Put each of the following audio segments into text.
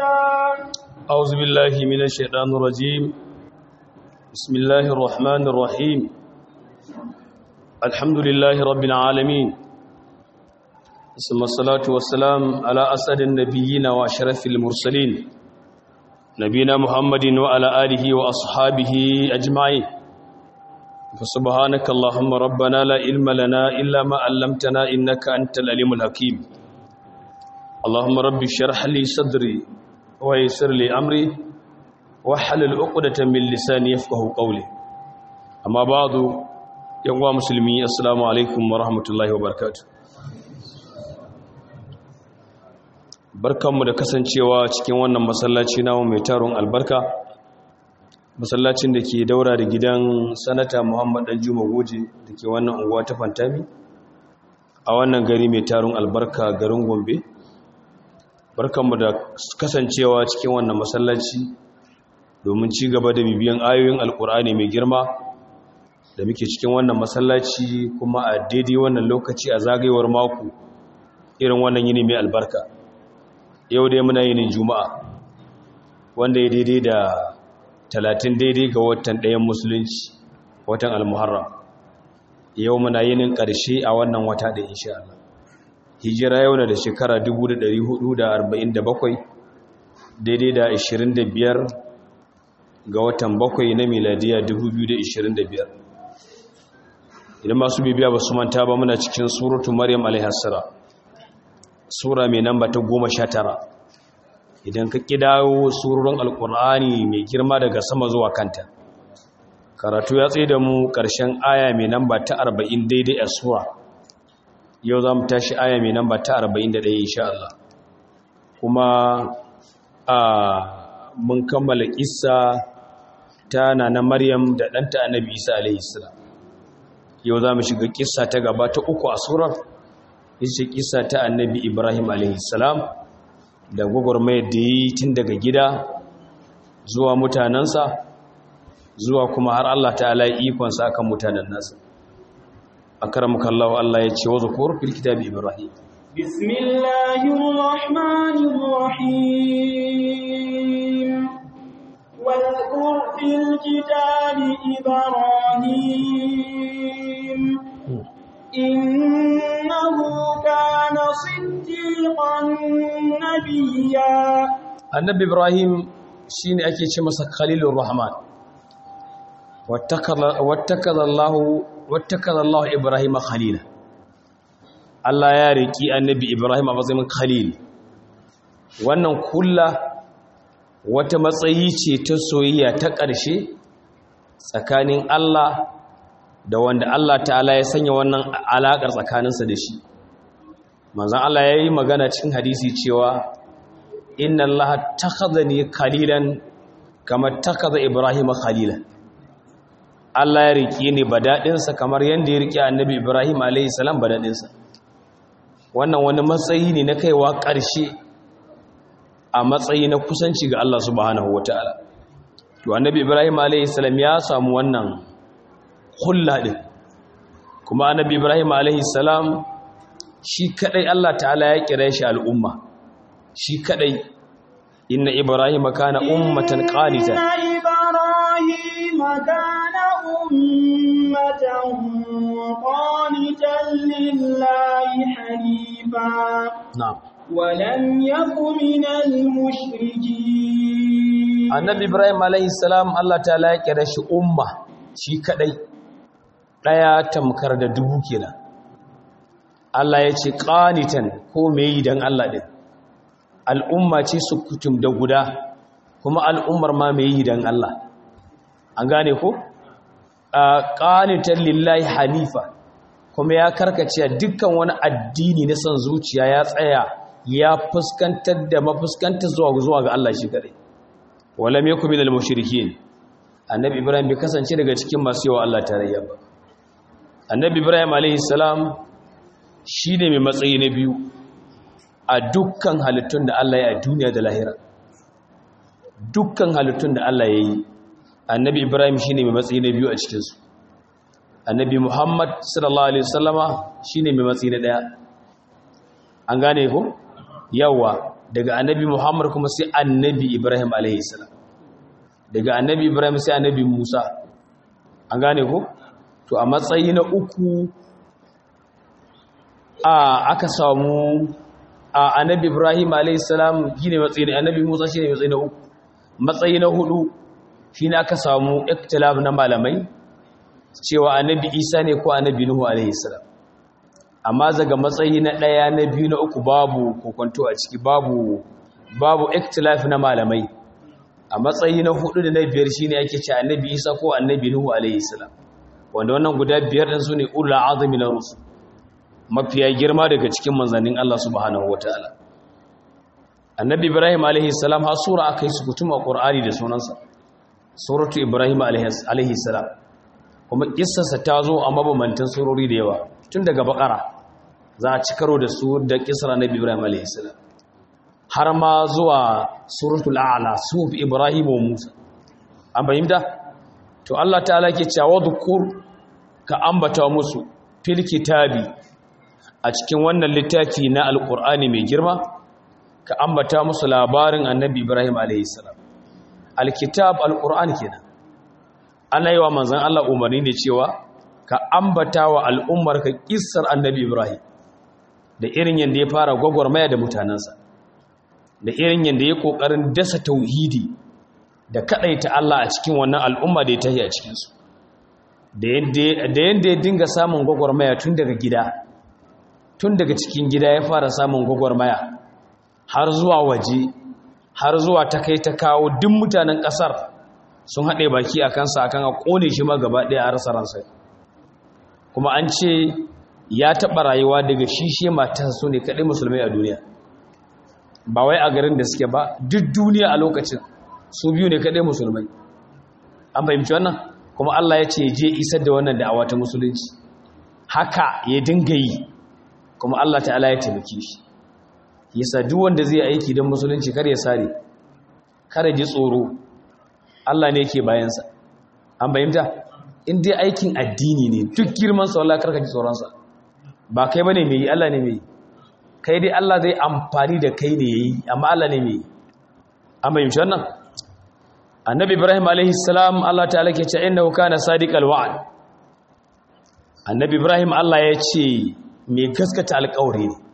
رشدا أعوذ بالله من الشيطان الرجيم بسم الله الرحمن الرحيم الحمد لله رب العالمين ثم الصلاة والسلام على أسد النبيين وأشرف المرسلين نبينا محمد وعلى آله وأصحابه أجمعين فسبحانك اللهم ربنا لا علم لنا إلا ما علمتنا إنك أنت العليم الحكيم اللهم رب اشرح لي صدري ويسر لي أمري وحلل عقدة من لساني يفقه قولي أما بعد يوم مسلمي السلام عليكم ورحمة الله وبركاته barkanmu da kasancewa cikin wannan masallaci namu mai taron albarka masallacin da ke daura da gidan sanata muhammad dan juma goje da ke wannan unguwa ta fantami a wannan gari mai taron albarka garin gombe barkanmu da kasancewa cikin wannan masallaci domin ci gaba da bibiyan ayoyin alkur'ani mai girma da muke cikin wannan masallaci kuma a daidai wannan lokaci a zagayewar mako irin wannan yini mai albarka yau dai muna yinin juma'a wanda ya daidai da talatin daidai ga watan ɗayan musulunci watan almuharram yau muna yinin ƙarshe a wannan wata da insha Allah hijira yau na da shekara 1447 daidai da 25 ga watan bakwai na miladiya 2025 idan masu bibiya ba su manta ba muna cikin suratu maryam alaihissara sura mai namba ta goma sha tara idan ka kidawo surorin alkur'ani mai girma daga sama zuwa kanta karatu ya tsaye da mu ƙarshen aya mai namba ta arba'in daidai a sura yau za mu tashi aya mai namba ta 41 insha Allah kuma a mun kammala kissa ta nana Maryam da ɗanta Annabi Isa alaihi salam yau za mu shiga kissa ta gaba ta uku a surar ita kissa ta Annabi Ibrahim alaihi salam da gwagwarmayar da yi tun daga gida zuwa mutanensa zuwa kuma har Allah ta'ala ikonsa akan mutanen nasa أكرمك الله الله يتشي وذكر في الكتاب إبراهيم بسم الله الرحمن الرحيم واذكر في الكتاب إبراهيم إنه كان صديقا نبيا النبي إبراهيم شين أكي شمس خليل الرحمن واتخذ الله wattakar Allah Ibrahim khalila Allah ya riki annabi Ibrahim a matsayin khalil wannan kulla wata matsayi ce ta soyayya ta ƙarshe tsakanin Allah da wanda Allah ta'ala ya sanya wannan alaƙar tsakaninsa da shi manzon Allah ya yi magana cikin hadisi cewa inna Allah takhadhani khalilan kama takhadha Ibrahim khalilan Allah ya riƙe ni daɗinsa kamar yadda ya riƙe annabi Ibrahim a.s. daɗinsa. wannan wani matsayi ne na kaiwa ƙarshe a matsayi na kusanci ga Allah subhanahu wa ta'ala to annabi Ibrahim a.s. ya samu wannan hulla ɗin kuma annabi Ibrahim a.s. shi kaɗai Allah ta'ala ya kira shi al'umma shi kaɗai inna Ibrahim kana ummatan qanitan أمة قانتا لله حنيفا نعم ولم يك من المشركين annabi ibrahim alaihi salam Allah ta'ala ya kira shi umma shi kadai daya tamkar da dubu kenan Allah ya ce qanitan ko me yi dan Allah din al'umma ce su kutum da guda kuma al'ummar ma me yi dan Allah an gane ko qanitan lillahi hanifa kuma ya karkace dukkan wani addini na son zuciya ya tsaya ya fuskantar da mafuskantar zuwa zuwa ga Allah shi kadai walam yakun minal mushrikeen annabi ibrahim bai kasance daga cikin masu yawa Allah tarayya ba annabi ibrahim alaihi salam shine mai matsayi na biyu a dukkan halittun da Allah ya yi a duniya da lahira dukkan halittun da Allah ya yi annabi ibrahim shine mai matsayi na biyu a cikinsu annabi muhammad sallallahu alaihi wasallama shine mai matsayi na daya an gane ko yawa daga annabi muhammad kuma sai annabi ibrahim alaihi salam daga annabi ibrahim sai annabi musa an gane ko to a matsayi na uku a aka samu a annabi ibrahim alaihissalam shi ne matsayi na annabi musa shi ne matsayi na uku matsayi na hudu shi ne aka samu iktilab na malamai cewa annabi isa ne ko annabi nuhu alaihissalam amma daga matsayi na ɗaya na biyu na uku babu kokonto a ciki babu babu iktilaf na malamai a matsayi na hudu da na biyar shi ne ake ce annabi isa ko annabi nuhu alaihissalam wanda wannan guda biyar ɗin su ne ula azumi na rusu mafiya girma daga cikin manzannin Allah subhanahu wataala annabi ibrahim alaihi salam har sura akai su kutuma qur'ani da sunansa suratu ibrahim alaihi salam kuma kissarsa ta zo a mabamantan surori da yawa tun daga bakara za a ci karo da su da kissar annabi ibrahim alaihi salam har ma zuwa suratul a'la suf ibrahim wa musa an fahimta to Allah ta'ala ke cewa dhukur ka ambata musu fil kitabi a cikin wannan littafi na alkur'ani mai girma ka ambata musu labarin annabi ibrahim a.s. alkitab alkur'ani kenan ana yi wa manzan allah umarni ne cewa ka ambata wa al'ummar ka kissar annabi ibrahim da irin yadda ya fara gwagwarmaya da mutanensa da irin yadda ya kokarin dasa tauhidi da kadaita allah a cikin wannan al'umma da ya tahi a cikinsu da yadda ya dinga samun gwagwarmaya tun daga gida tun daga cikin gida ya fara samun gwagwarmaya har zuwa waje har zuwa ta kai ta kawo duk mutanen ƙasar sun haɗe baki a kansa akan a ƙone shi ma gaba ɗaya a rasa ransa kuma an ce ya taɓa rayuwa daga shishe matan su ne kaɗai musulmai a duniya ba wai a garin da suke ba duk duniya a lokacin su biyu ne kaɗai musulmai an fahimci wannan kuma Allah ya ce je isar da wannan da'awa ta musulunci haka ya dinga yi kuma Allah ta'ala ya taimake shi yasa duk wanda zai aiki don musulunci kar ya sare kar ji tsoro Allah ne yake bayansa an bayyanta in dai aikin addini ne duk girman sa wallahi karka ji tsoron sa ba kai bane mai yi Allah ne mai kai dai Allah zai amfani da kai ne yayi amma Allah ne mai an bayyanta wannan annabi Ibrahim alaihi salam Allah ta'ala ke ce innahu kana sadiqal wa'd annabi Ibrahim Allah ya ce mai gaskata alƙawari ne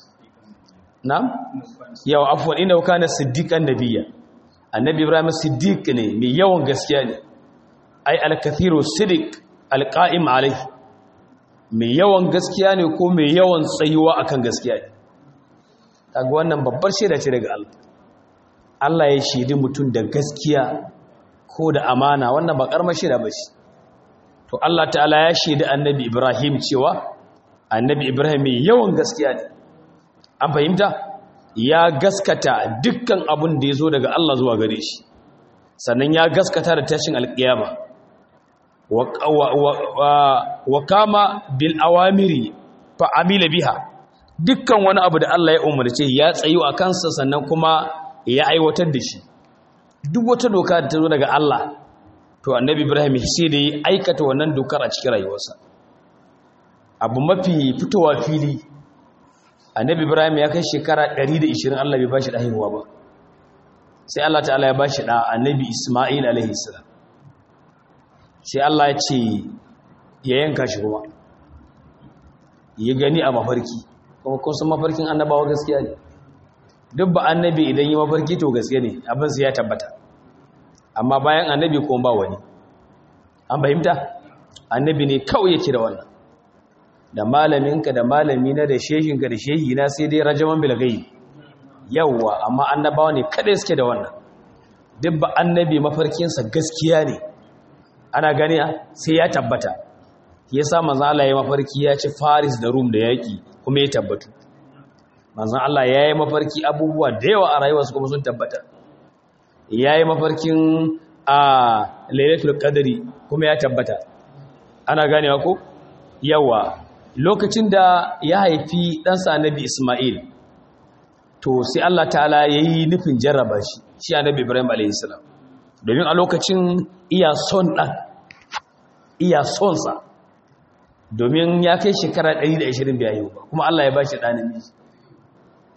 na yawa afuwan inda wuka na siddiƙan nabiya annabi ibrahim siddiq ne mai yawan gaskiya ne ai alkathiru siddiq alƙa'im alai mai yawan gaskiya ne ko mai yawan tsayuwa akan gaskiya ne kaga wannan babbar shaida ce daga Allah Allah ya shaidi mutum da gaskiya ko da amana wannan ba karmar shaida ba shi to Allah ta'ala ya shaidi annabi ibrahim cewa annabi ibrahim mai yawan gaskiya ne an fahimta ya gaskata dukkan abin da ya zo daga Allah zuwa gare shi sannan ya gaskata da tashin alƙiyama wa kama bil awamiri fa amila biha dukkan wani abu da Allah ya umarce ya tsayu a kansa sannan kuma ya aiwatar da shi duk wata doka da ta zo daga Allah to annabi ibrahim sai da ya aikata wannan dokar a cikin rayuwarsa abu mafi fitowa fili annabi ibrahim ya kai shekara 120 Allah bai bashi da haihuwa ba sai Allah ta'ala ya bashi da annabi isma'il alaihi salam sai Allah ya ce ya yanka shi kuma ya gani a mafarki kuma kun san mafarkin annabawa gaskiya ne duk ba annabi idan yi mafarki to gaskiya ne abin sai ya tabbata amma bayan annabi kuma ba wani an fahimta annabi ne kawai yake da wannan da malaminka da malamina da shehinka da shehina sai dai rajaman bilgai yawwa amma annabawa ne kada suke da wannan duk ba annabi mafarkinsa gaskiya ne ana gani sai ya tabbata yasa manzon Allah ya mafarki ya ci Faris da Rum da yaki kuma ya tabbatu manzon Allah ya yi mafarki abubuwa da yawa a rayuwarsa kuma sun tabbata ya yi mafarkin a Lailatul Qadri kuma ya tabbata ana ganewa ko yawa lokacin da ya haifi ɗansa annabi Ismail to sai Allah ta'ala ya yi nufin jarraba shi shi annabi Ibrahim a.s. domin a lokacin iya son ɗan iya sonsa domin ya kai shekara 120 biyayi ba kuma Allah ya ba shi ɗan namiji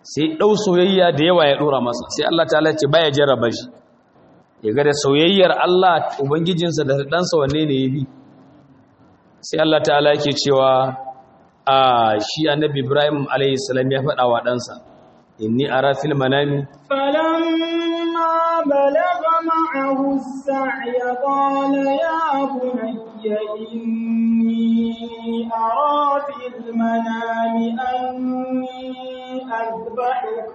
sai ɗau soyayya da yawa ya ɗora masa sai Allah ta'ala ce baya jarraba shi ya ga da soyayyar Allah ubangijinsa da ɗansa wanne ne ya bi sai Allah ta'ala yake cewa a shi annabi Ibrahim alayhi salam ya faɗa wa ɗansa inni ara fil manami فلما بلغ معه السعي قال يا بني إني أرى في المنام أني أذبحك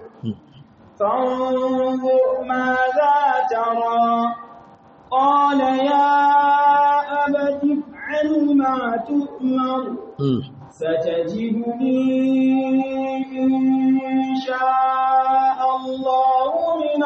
فانظر ماذا ترى قال يا أبت افعل ما تؤمر ستجدني إن شاء الله من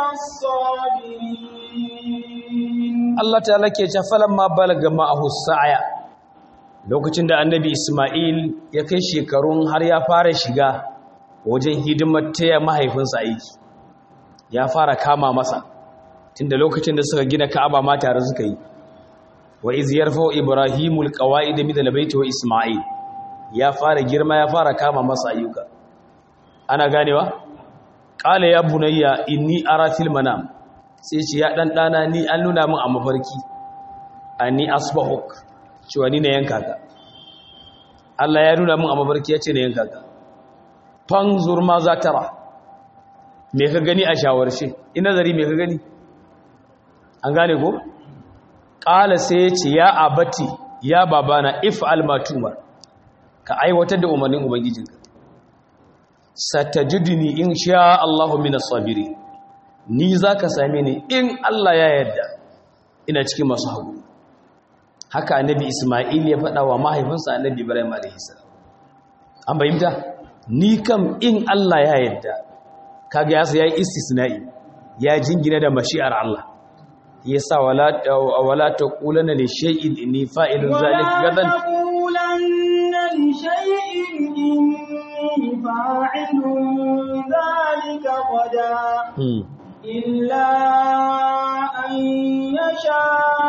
الصابرين Allah ta'ala ke ce falamma balaga ma'ahu sa'aya lokacin da annabi Isma'il ya kai shekarun har ya fara shiga wajen hidimar taya mahaifinsa aiki ya fara kama masa tunda lokacin da suka gina Ka'aba ma tare suka yi wa iz yarfa'u ibrahimul qawa'id min al-bayt wa isma'il ya fara girma ya fara kama masa ayyuka ana ganewa qala ya bunayya inni ara fil manam sai ce ya dan dana ni an nuna min a mafarki ani asbahuk cewa ni ne yanka ka Allah ya nuna min a mafarki ya ce ne yanka ka fanzur ma za tara me ka gani a shawarshe ina zari me ka gani an gane ko ƙala sai ya ce ya abati ya babana if almatuma ka aiwatar da umarnin ubangijinka satajiduni in sha Allahu minas sabiri ni zaka same ni in Allah ya yarda ina cikin masu hagu haka annabi Isma'il ya faɗa wa mahaifinsa annabi Ibrahim alaihi salam an bayyana ni kam in Allah ya yarda kaga ya yayi istisna'i ya jingina da mashi'ar Allah yasa wala wala taqulanna li shay'in inni fa'ilun zalika gadan taqulanna li shay'in inni fa'ilun zalika qada illa an yasha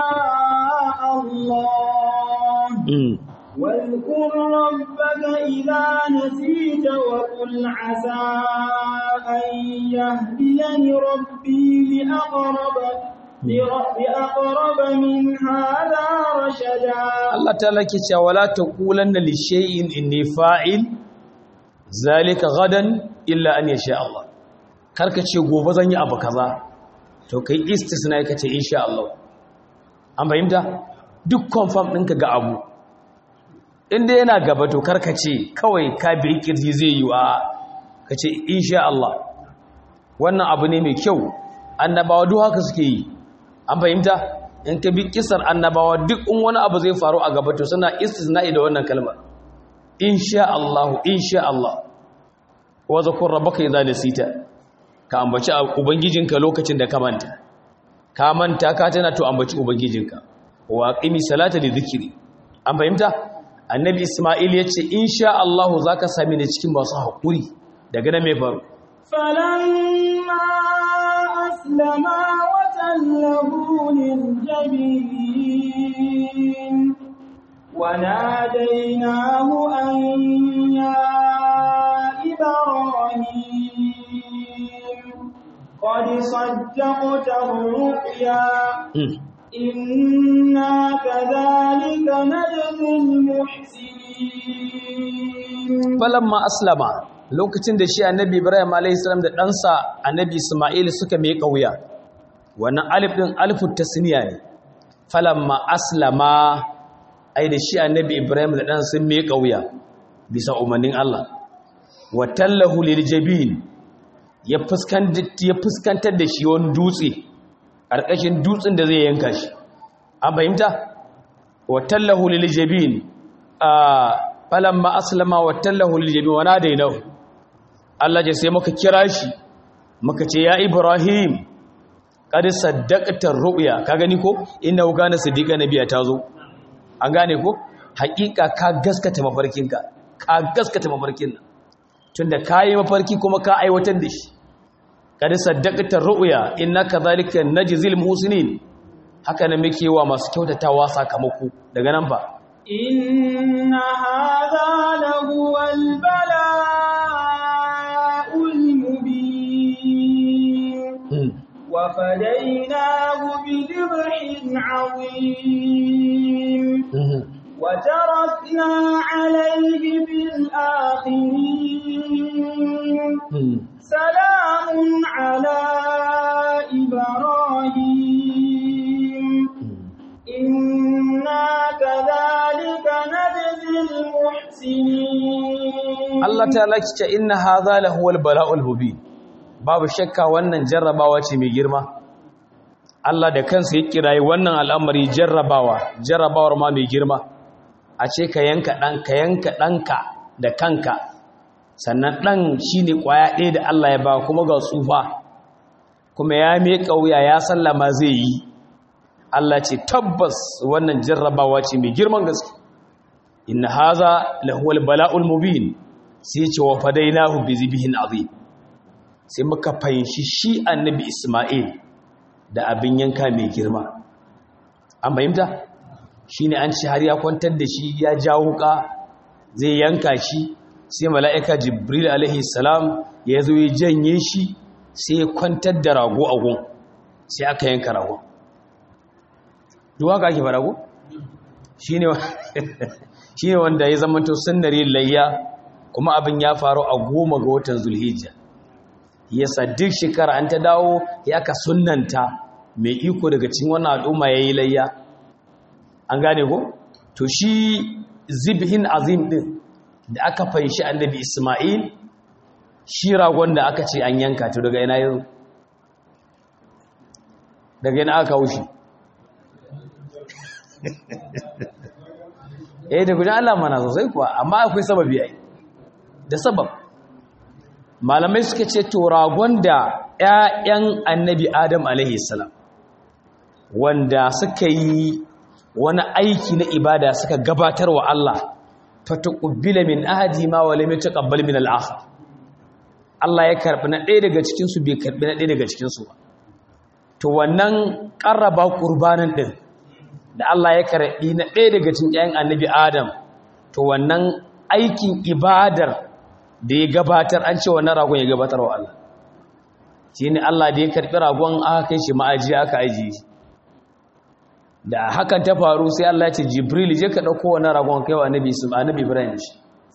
Allah واذكر ربك إذا نسيت وقل عسى أن يهديني ربي لأقرب بأقرب من هذا رشدا Allah ta'ala ke cewa wala taqulanna li shay'in inni fa'il zalika gadan illa an yasha Allah karka ce gobe zan yi abu kaza to kai istisna ka ce insha Allah an bayyana duk confirm ɗinka ga abu inda yana gaba to karka ce kawai ka bi kirji zai yi wa ka ce insha Allah wannan abu ne mai kyau annabawa duk haka suke yi an fahimta in ka bi kisar annabawa duk in wani abu zai faru a gaba to suna istisna'i da wannan kalmar insha Allah insha Allah wa zakur rabbaka idza nasita ka ambaci ubangijinka lokacin da ka manta ka manta ka tana to ambaci ubangijinka wa qimi salata li dhikri an fahimta annabi isma'il yace insha Allah zaka sami ni cikin masu hakuri daga nan me faru فلما أسلما وتله للجبين وناديناه أن يا إبراهيم قد صدقت الرؤيا إنا كذلك نجزي المحسنين falamma aslama lokacin da shi annabi ibrahim alaihissalam da ɗansa annabi isma'il suka mai wuya wannan alif ɗin alifun tasniya ne falamma aslama ai da shi annabi ibrahim da ɗansa sun mai wuya bisa umarnin allah wa tallahu lil jabin ya fuskantar da shi wani dutse ƙarƙashin dutsen da zai yanka shi an fahimta wa tallahu lil jabin a falamma aslama wa tallahu lil jabin wa nadainahu Allah ya sai muka kira shi muka ce ya Ibrahim qad saddaqta ru'ya ka gani ko innahu kana siddiqa nabiya tazo an gane ko hakika ka gaskata mafarkinka ka gaskata mafarkin nan tunda kai mafarki kuma ka aiwatar da shi qad saddaqta ru'ya innaka zalika najzil muhsinin haka ne muke wa masu kyautatawa sakamako daga nan ba إن هذا لهو البلاء وفديناه بذبح عظيم وتركنا عليه في الآخرين سلام على إبراهيم إنا كذلك نجزي المحسنين Allah ta lakita inna hadha lahuwal bala'ul mubin babu shakka wannan jarrabawa ce mai girma Allah da kansa ya kirayi wannan al'amari jarrabawa jarrabawar ma mai girma a ce ka yanka ɗan ka yanka ɗanka da kanka sannan ɗan shine ƙwaya ɗaya da Allah ya ba kuma ga tsufa kuma ya miƙa wuya ya sallama zai yi Allah ce tabbas wannan jarrabawa ce mai girman gaske inna haza lahuwal bala'ul mubin sai ce wa fadainahu bi zibihin azim sai muka fahimci shi annabi Isma'il da abin yanka mai girma an fahimta shine an ci har ya kwantar da shi ya jawo ka zai yanka shi sai mala'ika Jibril alaihi salam ya zo ya janye shi sai ya kwantar da rago a gun sai aka yanka rago duwa ka ake farago shine shine wanda ya zamanto sunnari layya kuma abin ya faru a goma ga watan zulhijja yasa duk shekara an ta dawo ya ka sunnanta mai iko daga cikin wannan al'umma ya yi layya an gane ko to shi zibhin azim din da aka fahimci annabi isma'il shi ragon da aka ce an yanka to daga ina yau daga ina aka wushi eh da gudan Allah mana sosai kuwa amma akwai sababi ai da sabab malamai suka ce to ragon da ƴaƴan annabi adam alaihi salam wanda suka yi wani aiki na ibada suka gabatar wa Allah fatuqbila min ahadi ma wa lam yataqabbal min al-akhar Allah ya karbi na ɗaya daga cikin su bai karbi na ɗaya daga cikin su ba to wannan qarraba qurbanin din da Allah ya karbi na ɗaya daga cikin ƴaƴan annabi adam to wannan aikin ibadar da ya gabatar an ce wannan ragon ya gabatar wa Allah shi ne Allah da ya karɓi ragon aka kai shi ma'aji aka ajiye shi da hakan ta faru sai Allah ya ce Jibril je ka ɗauko wannan ragon kai wa annabi su annabi Ibrahim shi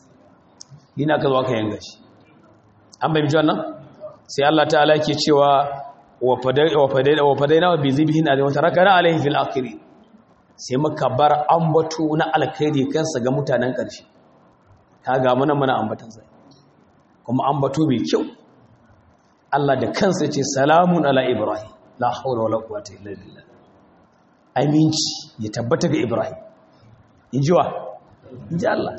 ina ka zo aka yanga shi an bai ji wannan sai Allah ta'ala yake cewa wa fadai wa fadai wa fadaina bi zibhin alayhi wa tarakana alayhi fil akhiri sai muka bar ambato na alkhairi kansa ga mutanen ƙarshe kaga muna muna ambatan sai kuma ambato mai kyau Allah da kansa ce salamun ala ibrahim la hawla wala quwwata illa billah aminci ya tabbata ga ibrahim inji wa inji Allah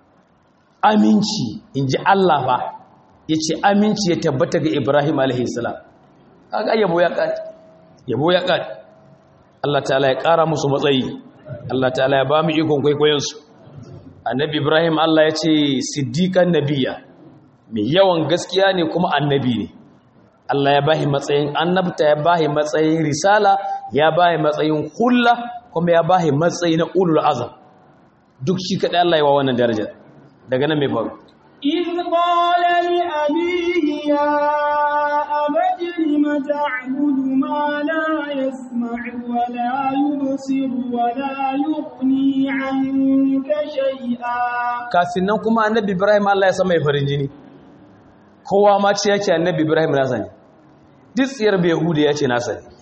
aminci inji Allah fa yace aminci ya tabbata ga ibrahim alaihi salam kaga yabo ya kare yabo ya kare Allah ta'ala ya kara musu matsayi Allah ta'ala ya ba mu ikon kwaikwayon su annabi ibrahim Allah ya ce siddiqan nabiyya mai yawan gaskiya ne kuma annabi ne Allah ya bahi matsayin annabta ya bahi matsayin risala ya bahi matsayin hulla kuma ya bahi matsayi na ulul azam duk shi kaɗai Allah ya wa wannan darajar daga nan mai faru إذ قال لأبيه يا أبت لم تعبد ما لا يسمع ولا يبصر ولا يغني عنك شيئا kafin nan kuma annabi Ibrahim Allah ya sa mai farin jini kowa ma ce yake annabi Ibrahim nasa ne duk tsiyar Yahudi ya ce nasa ne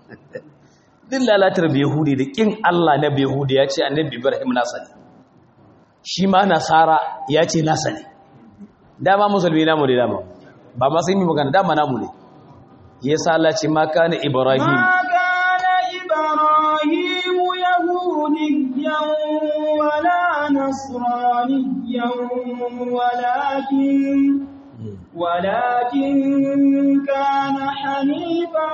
duk lalatar Yahudi da kin Allah na Yahudi ya ce annabi Ibrahim nasa ne shi ma nasara ya ce nasa ne dama musulmi namu ne dama ba ma sai mu magana dama namu ne yasa Allah ce ma kana Ibrahim ما كان إبراهيم يهوديا ولا نصرانيا ولكن ولكن كان حنيفا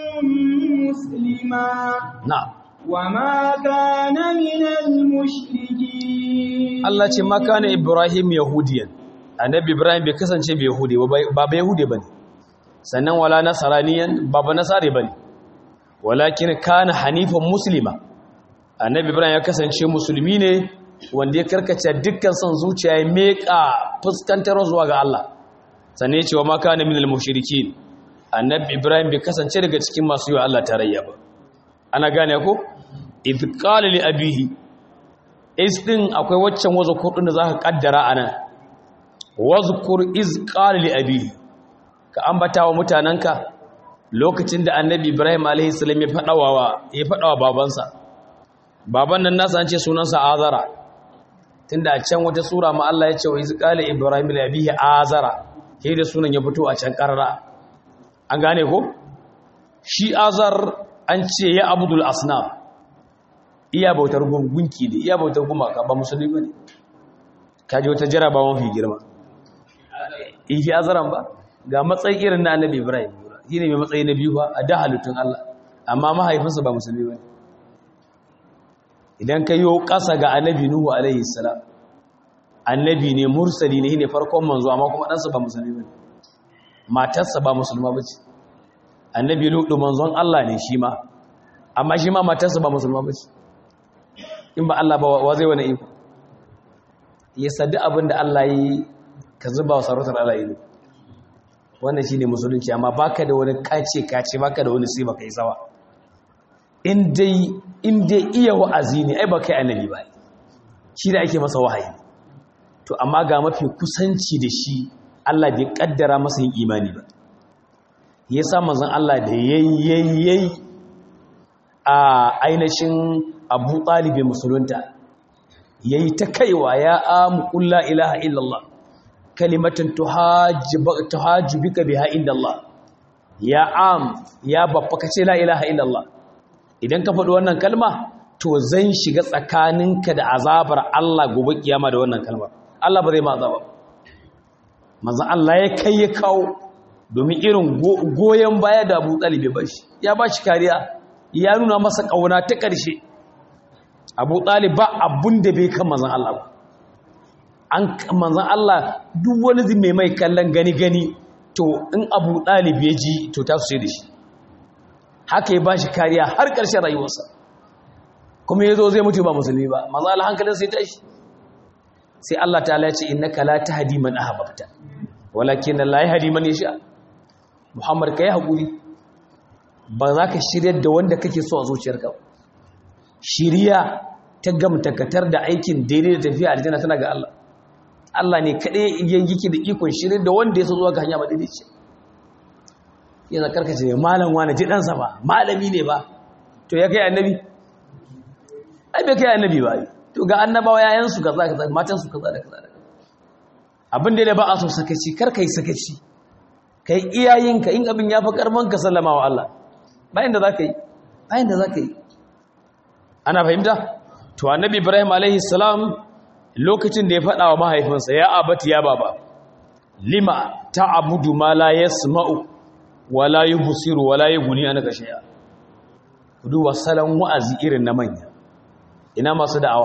مسلما na'am وما كان من المشركين Allah ce ma kana Ibrahim yahudiyan annabi Ibrahim bai kasance bai yahudi ba ba yahudi bane sannan wala nasaraniyan ba ba nasare bane walakin kana hanifan muslima annabi Ibrahim ya kasance musulmi ne wanda ya karkace dukkan son zuciya ya meka fuskantar zuwa ga Allah sannan ya ce wa ma kana minal mushrikin annabi ibrahim bai kasance daga cikin masu yi wa Allah tarayya ba ana gane ko idh qala li abihi is din akwai waccan wazkur din da zaka kaddara anan wazkur iz qala li abihi ka ambata wa mutananka lokacin da annabi ibrahim alaihi salam ya fadawa ya fadawa babansa baban nan nasa an ce sunansa azara tunda a can wata sura ma Allah ya ce wa iz qala ibrahim li abihi azara sai da sunan ya fito a can karara an gane ko shi azar an ce ya abudul asnam iya bautar gunki ne iya bautar gumaka ba musulmi ba ne kaji wata jarabawan fi girma ihi azaran ba ga matsayi irin na annabi ibrahim shi ne mai matsayi na biyu ba a da halittun allah amma mahaifinsa ba musulmi ba ne idan ka yi ƙasa ga annabi nuhu alaihi salam annabi ne mursali ne ne farkon manzo amma kuma ɗansa ba musulmi ba ne matarsa ba musulma ba ce annabi lutu manzon allah ne shi ma amma shi ma matarsa ba musulma ba ce in ba Allah ba wa zai wani iko ya sadi abin da Allah yi ka zuba wa sarautar Allah yi wannan shi ne musulunci amma baka da wani kace kace baka da wani sai baka yi sawa in dai iya wa'azi ne ai baka yi annabi ba shi da ake masa wahayi to amma ga mafi kusanci da shi Allah bai kaddara masa yin imani ba yasa manzon Allah da yayyayi a ainihin abu ɗalibin musulunta ya yi ta kaiwa ya amu ƙulla ilaha illallah kalimatin tuhajji bika biha illallah ya am ya babba ka ce la ilaha illallah idan ka faɗi wannan kalma to zan shiga tsakaninka da azabar Allah gobe kiyama da wannan kalmar Allah ba zai ma azaba manzan Allah ya kai ya kawo domin irin goyon baya da abu ɗalibi ba shi ya ba shi kariya ya nuna masa ƙauna ta ƙarshe abu ɗalib ba abun da bai kan manzan Allah ba an manzan Allah duk wani zai mai mai kallon gani-gani to in abu ɗalib ya ji to ta su da shi haka ya ba shi kariya har ƙarshen rayuwarsa kuma ya zo zai mutu ba musulmi ba manzan Allah hankalin sai tashi sai Allah ta ce innaka la tahdi man ahbabta walakin la yahdi man yasha Muhammad kai hakuri ba za ka shirya da wanda kake so a zuciyarka ba shiriya ta gamtakatar da aikin daidai da tafiya aljanna tana ga Allah Allah ne kaɗai yake da ikon shirya da wanda ya so zuwa ga hanya ba daidai ce yana karkace ne malam wani ji ɗansa ba malami ne ba to ya kai annabi ai bai kai annabi ba to ga annabawa yayansu kaza kaza matansu kaza da kaza abin da ba a so sakaci kar kai sakaci kai iyayenka in abin ya fi karman ka sallama wa Allah bayan da za ka yi bayan da za ka yi ana fahimta to annabi ibrahim alaihi salam lokacin da ya faɗa wa mahaifinsa ya abati ya baba lima ta'budu ma la yasma'u wa la yubsiru wa la yughni anka shay'a duba salon wa'azi irin na manya ina masu da'awa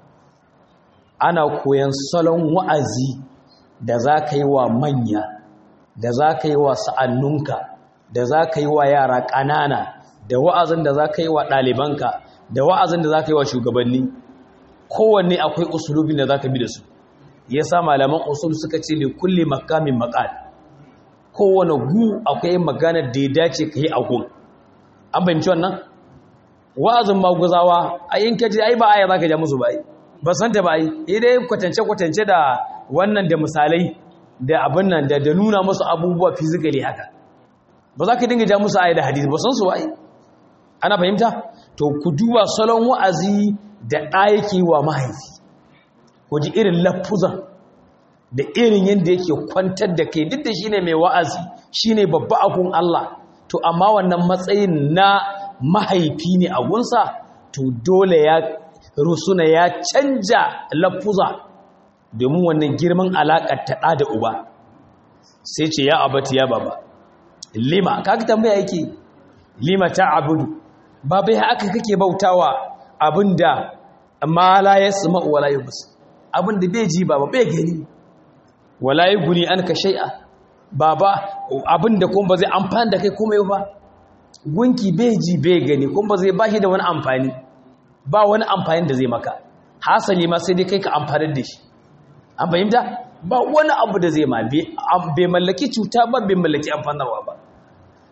ana koyan salon wa'azi da za ka yi wa manya da za ka yi wa sa'annunka da za ka yi wa yara ƙanana da wa'azin da za ka yi wa ɗalibanka da wa'azin da za ka yi wa shugabanni kowanne akwai usulubin da za ka bi da su ya sa malaman usul suka ce ne kulle makamin makal kowane gu akwai maganar da ya dace ka yi a gun an fahimci wannan wa'azin maguzawa a yin kaji ai ba aya za ka ja musu ba yi ba san ta ba yi idai kwatance-kwatance da wannan da misalai da abin nan da nuna musu abubuwa fizikali haka ba za ka dinga ja musu aya da hadisi ba san su ba yi ana fahimta to ku duba salon wa'azi da ɗayake wa mahaifi ku ji irin lafuzan da irin yadda yake kwantar da kai duk da shi ne mai wa'azi shi ne babba akun Allah to amma wannan matsayin na mahaifi ne a gunsa to dole ya rusuna ya canja lafuza domin wannan girman alaƙar taɗa da uba sai ce ya abati ya baba lima kaka tambaya yake lima ta abudu ba bai haka kake bautawa abinda ma la yasma wala yubs abinda bai ji baba bai gani wala yuguni anka shay'a baba abinda kuma ba zai amfani da kai komai ba gunki bai ji bai gani kuma ba zai bashi da wani amfani ba wani amfani da zai maka hasali ma sai dai kai ka amfani da shi an fahimta ba wani abu da zai ma bai mallaki cuta ba bai mallaki amfanarwa ba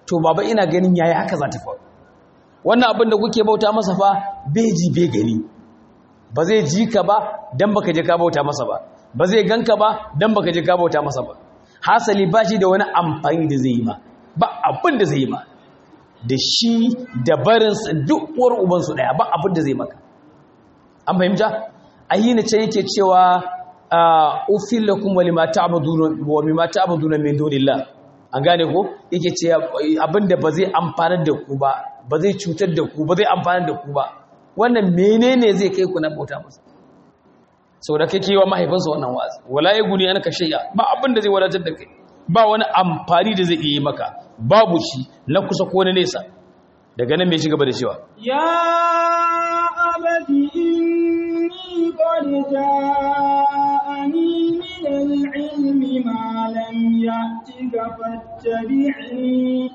to baba ina ganin yayi haka za ta faru wannan abin da kuke bauta masa fa bai ji bai gani ba zai ji ka ba dan baka je ka bauta masa ba ba zai ganka ba dan baka je ka bauta masa ba hasali ba shi da wani amfani da zai yi ma ba abin da zai yi ma da shi da barinsa duk uwar ubansu daya ba abin da zai maka an fahimta ayyina can yake cewa ufil lakum wa lima ta'buduna wa mimma ta'buduna min dunillah an gane ko yake ce abinda ba zai amfanar da ku ba ba zai cutar da ku ba zai amfanar da ku ba wannan menene zai kai ku na bauta masa saboda kake yi wa mahaifinsa wannan wa'azi wala yaguni anka shay'a ba abinda zai wadatar da kai ba wani amfani da zai yi maka babu shi na kusa ko na nesa daga nan mai ci gaba da cewa ya abadi inni qad ja'ani min al-ilmi ma lam ya'tika fattabi'ni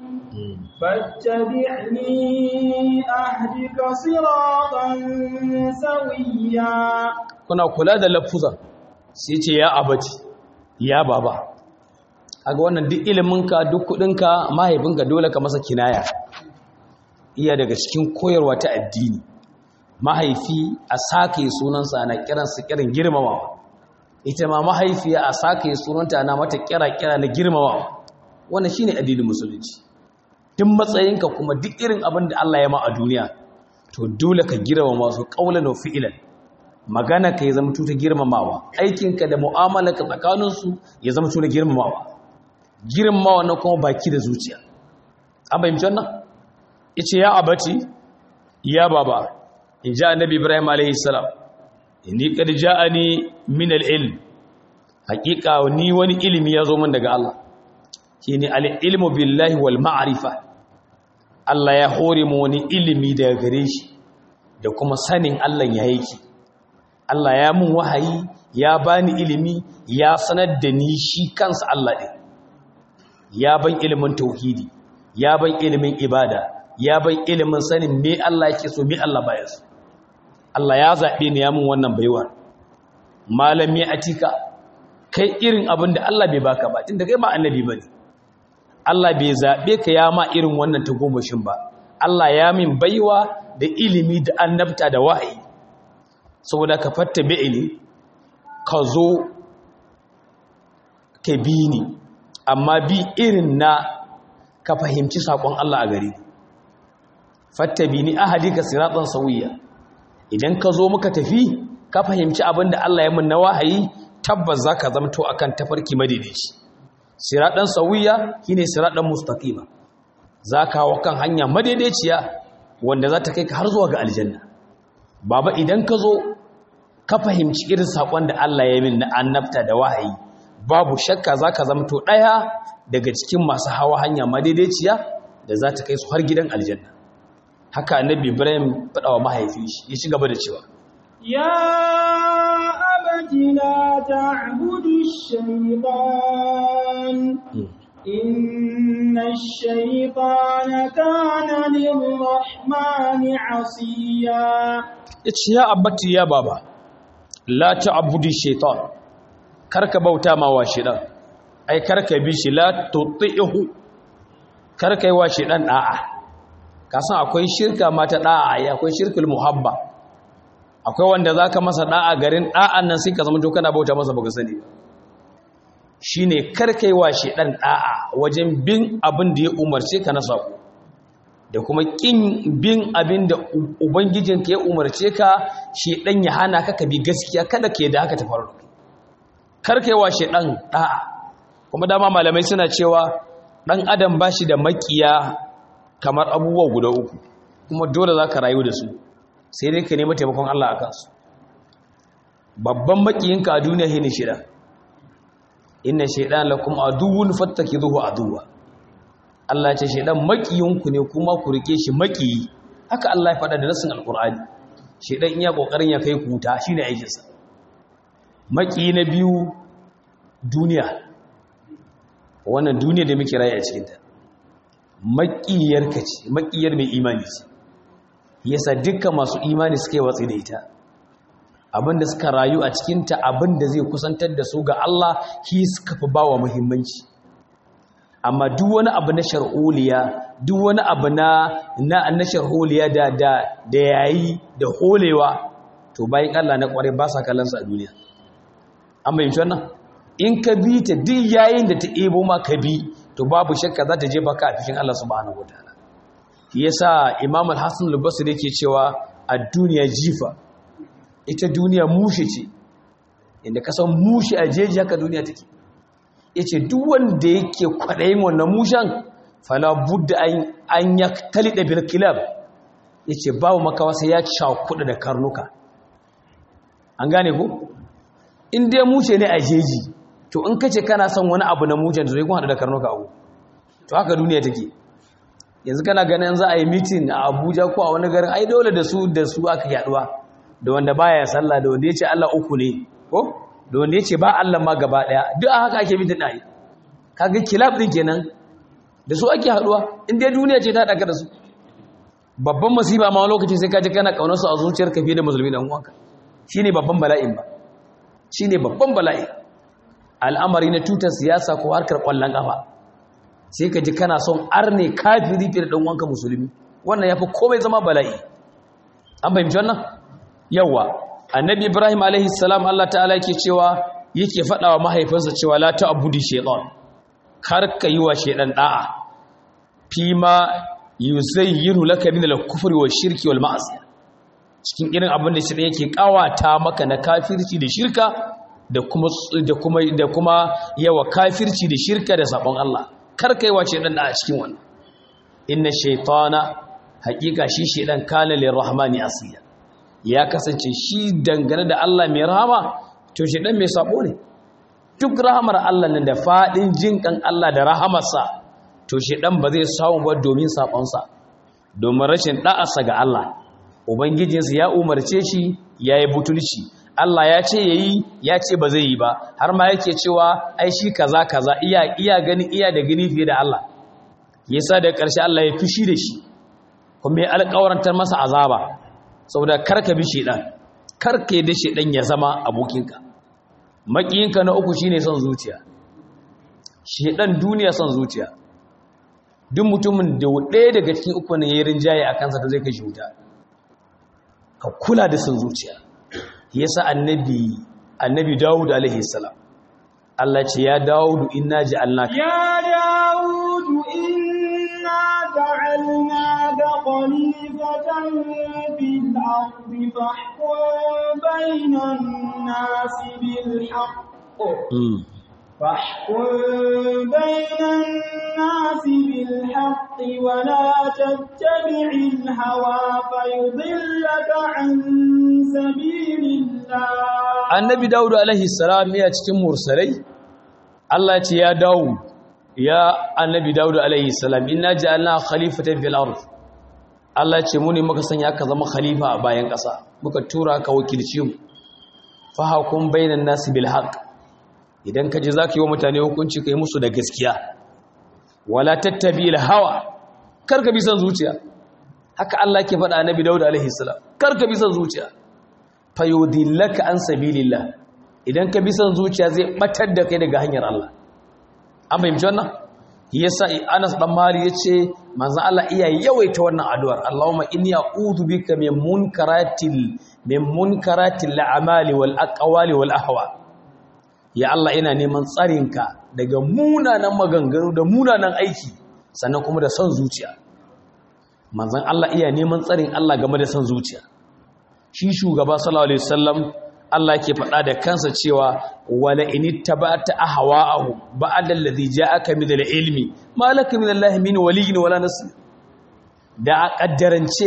fattabi'ni ahdika siratan sawiyya kuna kula da lafuzan sai ce ya abadi ya baba kaga wannan duk iliminka duk kudinka mahaifinka dole ka masa kinaya iya daga cikin koyarwa ta addini mahaifi a sake sunansa na kiransa kiran girmamawa ita ma mahaifiya a sake sunanta na mata kira kira na girmamawa wannan shine addinin musulunci duk matsayinka kuma duk irin abin da Allah ya ma a duniya to dole ka girmama su qaulan wa fi'lan magana ka ya zama ta girmamawa aikinka da mu'amalarka tsakaninsu ya zama ta girmamawa girmamawa na kuma baki da zuciya an bayyance wannan yace ya abati ya baba in ja annabi ibrahim alayhi salam inni qad ja'ani min al-ilm haqiqa ni wani ilimi ya zo min daga Allah shine al-ilmu billahi wal ma'rifa Allah ya hore mu wani ilimi daga gare shi da kuma sanin Allah ya yake Allah ya mun wahayi ya bani ilimi ya sanar da ni shi kansa Allah din ya ban ilimin tauhidi ya ban ilimin ibada ya ban ilimin sanin me Allah yake so me Allah baya so Allah ya zabe ni ya mun wannan baiwa malami atika kai irin abin da Allah bai baka ba tunda kai ba annabi bane Allah bai zabe ka ya ma irin wannan tagomashin ba Allah ya min baiwa da ilimi da annabta da wahayi saboda ka fatta bi'ini ka zo ka bi ni amma bi irin na ka fahimci saƙon Allah a gari fattabi ni ahadika siratan sawiya idan ka zo muka tafi ka fahimci abin da Allah ya mun na wahayi tabbas zaka zamto akan tafarki madaidaici siratan sawiya shine siratan mustaqima zaka hawa kan hanya madaidaiciya wanda za ta kai ka har zuwa ga aljanna baba idan ka zo ka fahimci irin saƙon da Allah ya min na annabta da wahayi babu shakka za ka zamto ɗaya daga cikin masu hawa hanya madaidaiciya da za ta kai su har gidan aljanna haka annabi ibrahim faɗawa mahaifin shi ya ci gaba da cewa ya abati la ta'budu shaytan inna ash-shaytana kana lir-rahmani 'asiya yace ya abati ya baba la ta'budu shaytan karka bauta ma wa shidan ai karka bi shi la tuti'hu karka yi wa shidan da'a ka san akwai shirka mata da'a ai akwai shirkul muhabba akwai wanda zaka masa da'a garin da'an nan sai ka zama to kana bauta masa baka sani shine karka yi wa shidan da'a wajen bin abin da ya umarce ka na sako da kuma kin bin abin da ubangijinka ya umarce ka shidan ya hana ka ka bi gaskiya kada ka yi da haka ta faru karkaiwa shaidan da'a kuma dama malamai suna cewa dan adam bashi da makiya kamar abubuwa guda uku kuma dole zaka rayu da su sai dai ka nemi taimakon Allah a kansu babban makiyinka a duniya shine shaidan inna shaidan lakum aduwwun fattakizuhu aduwwa Allah ya ce shaidan makiyinku ne kuma ku rike shi makiyi haka Allah ya faɗa da nasin alqur'ani shaidan iya kokarin ya kai kuta shine aikinsa maki na biyu duniya wannan duniya da muke rayu a cikinta makiyar ka ce makiyar mai imani ce yasa dukkan masu imani suka yi watsi da ita abinda suka rayu a cikinta abinda zai kusantar da su ga Allah shi suka fi bawa muhimmanci amma duk wani abu na sharholiya duk wani abu na na na sharholiya da da da yayi da holewa to bayan Allah na kware ba sa kallon sa a duniya an bayyana wannan in ka bi ta duk yayin da ta ebo ma ka bi to babu shakka za ta je baka a cikin Allah subhanahu wataala shi yasa Imam Al-Hasan Al-Basri yake cewa a duniya jifa ita duniya mushe ce inda ka san mushe a jeji haka duniya take yace duk wanda yake kwadayin wannan mushan fala budda an an yaktalida bil kilab yace babu makawa sai ya cakuda da karnuka an gane ko in dai mushe ne a jeji to in kace kana son wani abu na mushen to sai kun hada da karnuka abu to haka duniya take yanzu kana ganin za a yi meeting a Abuja ko a wani garin ai dole da su da su aka yaduwa da wanda baya sallah da wanda yace Allah uku ne ko da wanda yace ba Allah ma gaba daya duk a haka ake meeting dai kaga kilab din kenan da su ake haduwa in dai duniya ce ta daka da su babban masiba ma lokaci sai ka ji kana kaunar su a zuciyarka fiye da musulmi dan uwanka shine babban bala'in ba shine babban bala'i al'amari na tutar siyasa ko harkar kwallon kafa sai ka ji kana son arne kafiri fiye da dan uwanka musulmi wannan yafi komai zama bala'i an fahimci wannan yawa annabi ibrahim alaihi salam Allah ta'ala yake cewa yake faɗawa mahaifinsa cewa la ta'budi shaytan kar ka yi wa shaydan da'a fima yuzayyiru laka min al-kufri wa shirki wal ma'asi cikin irin abin da shi yake kawata maka na kafirci da shirka da kuma da kuma da kuma yawa kafirci da shirka da sabon Allah kar kai wa shaydan da'a cikin wannan inna shaytana haqiqa shi shaydan kana lirrahmani asiya ya kasance shi dangane da Allah mai rahama to shaydan mai sabo ne duk rahamar Allah nan da fadin jinkan Allah da rahamarsa to shaydan ba zai samu ba domin sabonsa domin rashin da'arsa ga Allah ubangijinsa ya umarce shi yayi butulci Allah ya ce yayi ya ce ba zai yi ba har ma yake cewa ai shi kaza kaza iya iya gani iya da gani fiye da Allah yasa da ƙarshe Allah ya fushi da shi kuma ya alƙawarantar masa azaba saboda karka bi shedan karka yi da shedan ya zama abokinka makiyinka na uku shine son zuciya shedan duniya son zuciya duk mutumin da ɗaya daga cikin uku ne yayin rinjaye a kansa to zai kai shi wuta ka kula da son zuciya yasa annabi annabi Dawud alaihi salam Allah ce ya Dawud inna ja'alnaka يا داود إنا جعلناك خليفة في الأرض فاحكم بين الناس بالحق Mm. فاحكم بين الناس بالحق ولا تتبع الهوى فيضلك عن سبيل الله annabi Dawud alaihi salam ya cikin mursalai Allah ce ya Dawud ya annabi Dawud alaihi salam inna ja'alna khalifatan fil ard Allah ce mu ne muka sanya ka zama khalifa a bayan ƙasa muka tura ka wakilci mu fa hakum bainan nasi bil haqq idan ka je zaka yi wa mutane hukunci kai musu da gaskiya wala tattabi al hawa kar ka bi san zuciya haka Allah ke faɗa annabi Dawud alaihi salam kar ka bi san zuciya fayudillaka an sabilillah idan ka bi son zuciya zai batar da kai daga hanyar Allah an fahimci wannan yasa Anas dan Mali yace manzon Allah iya yawaita wannan addu'ar Allahumma inni a'udhu bika min munkaratil min munkaratil a'mali wal aqwali wal ahwa ya Allah ina neman tsarinka daga munanan maganganu da munanan aiki sannan kuma da son zuciya manzon Allah iya neman tsarin Allah game da son zuciya shi shugaba sallallahu alaihi wasallam Allah ke faɗa da kansa cewa wala in ittaba'ta ahwa'ahu ba'da alladhi ja'aka min al-ilmi ma laka min Allah min waliyyin wala nasir da a kaddarance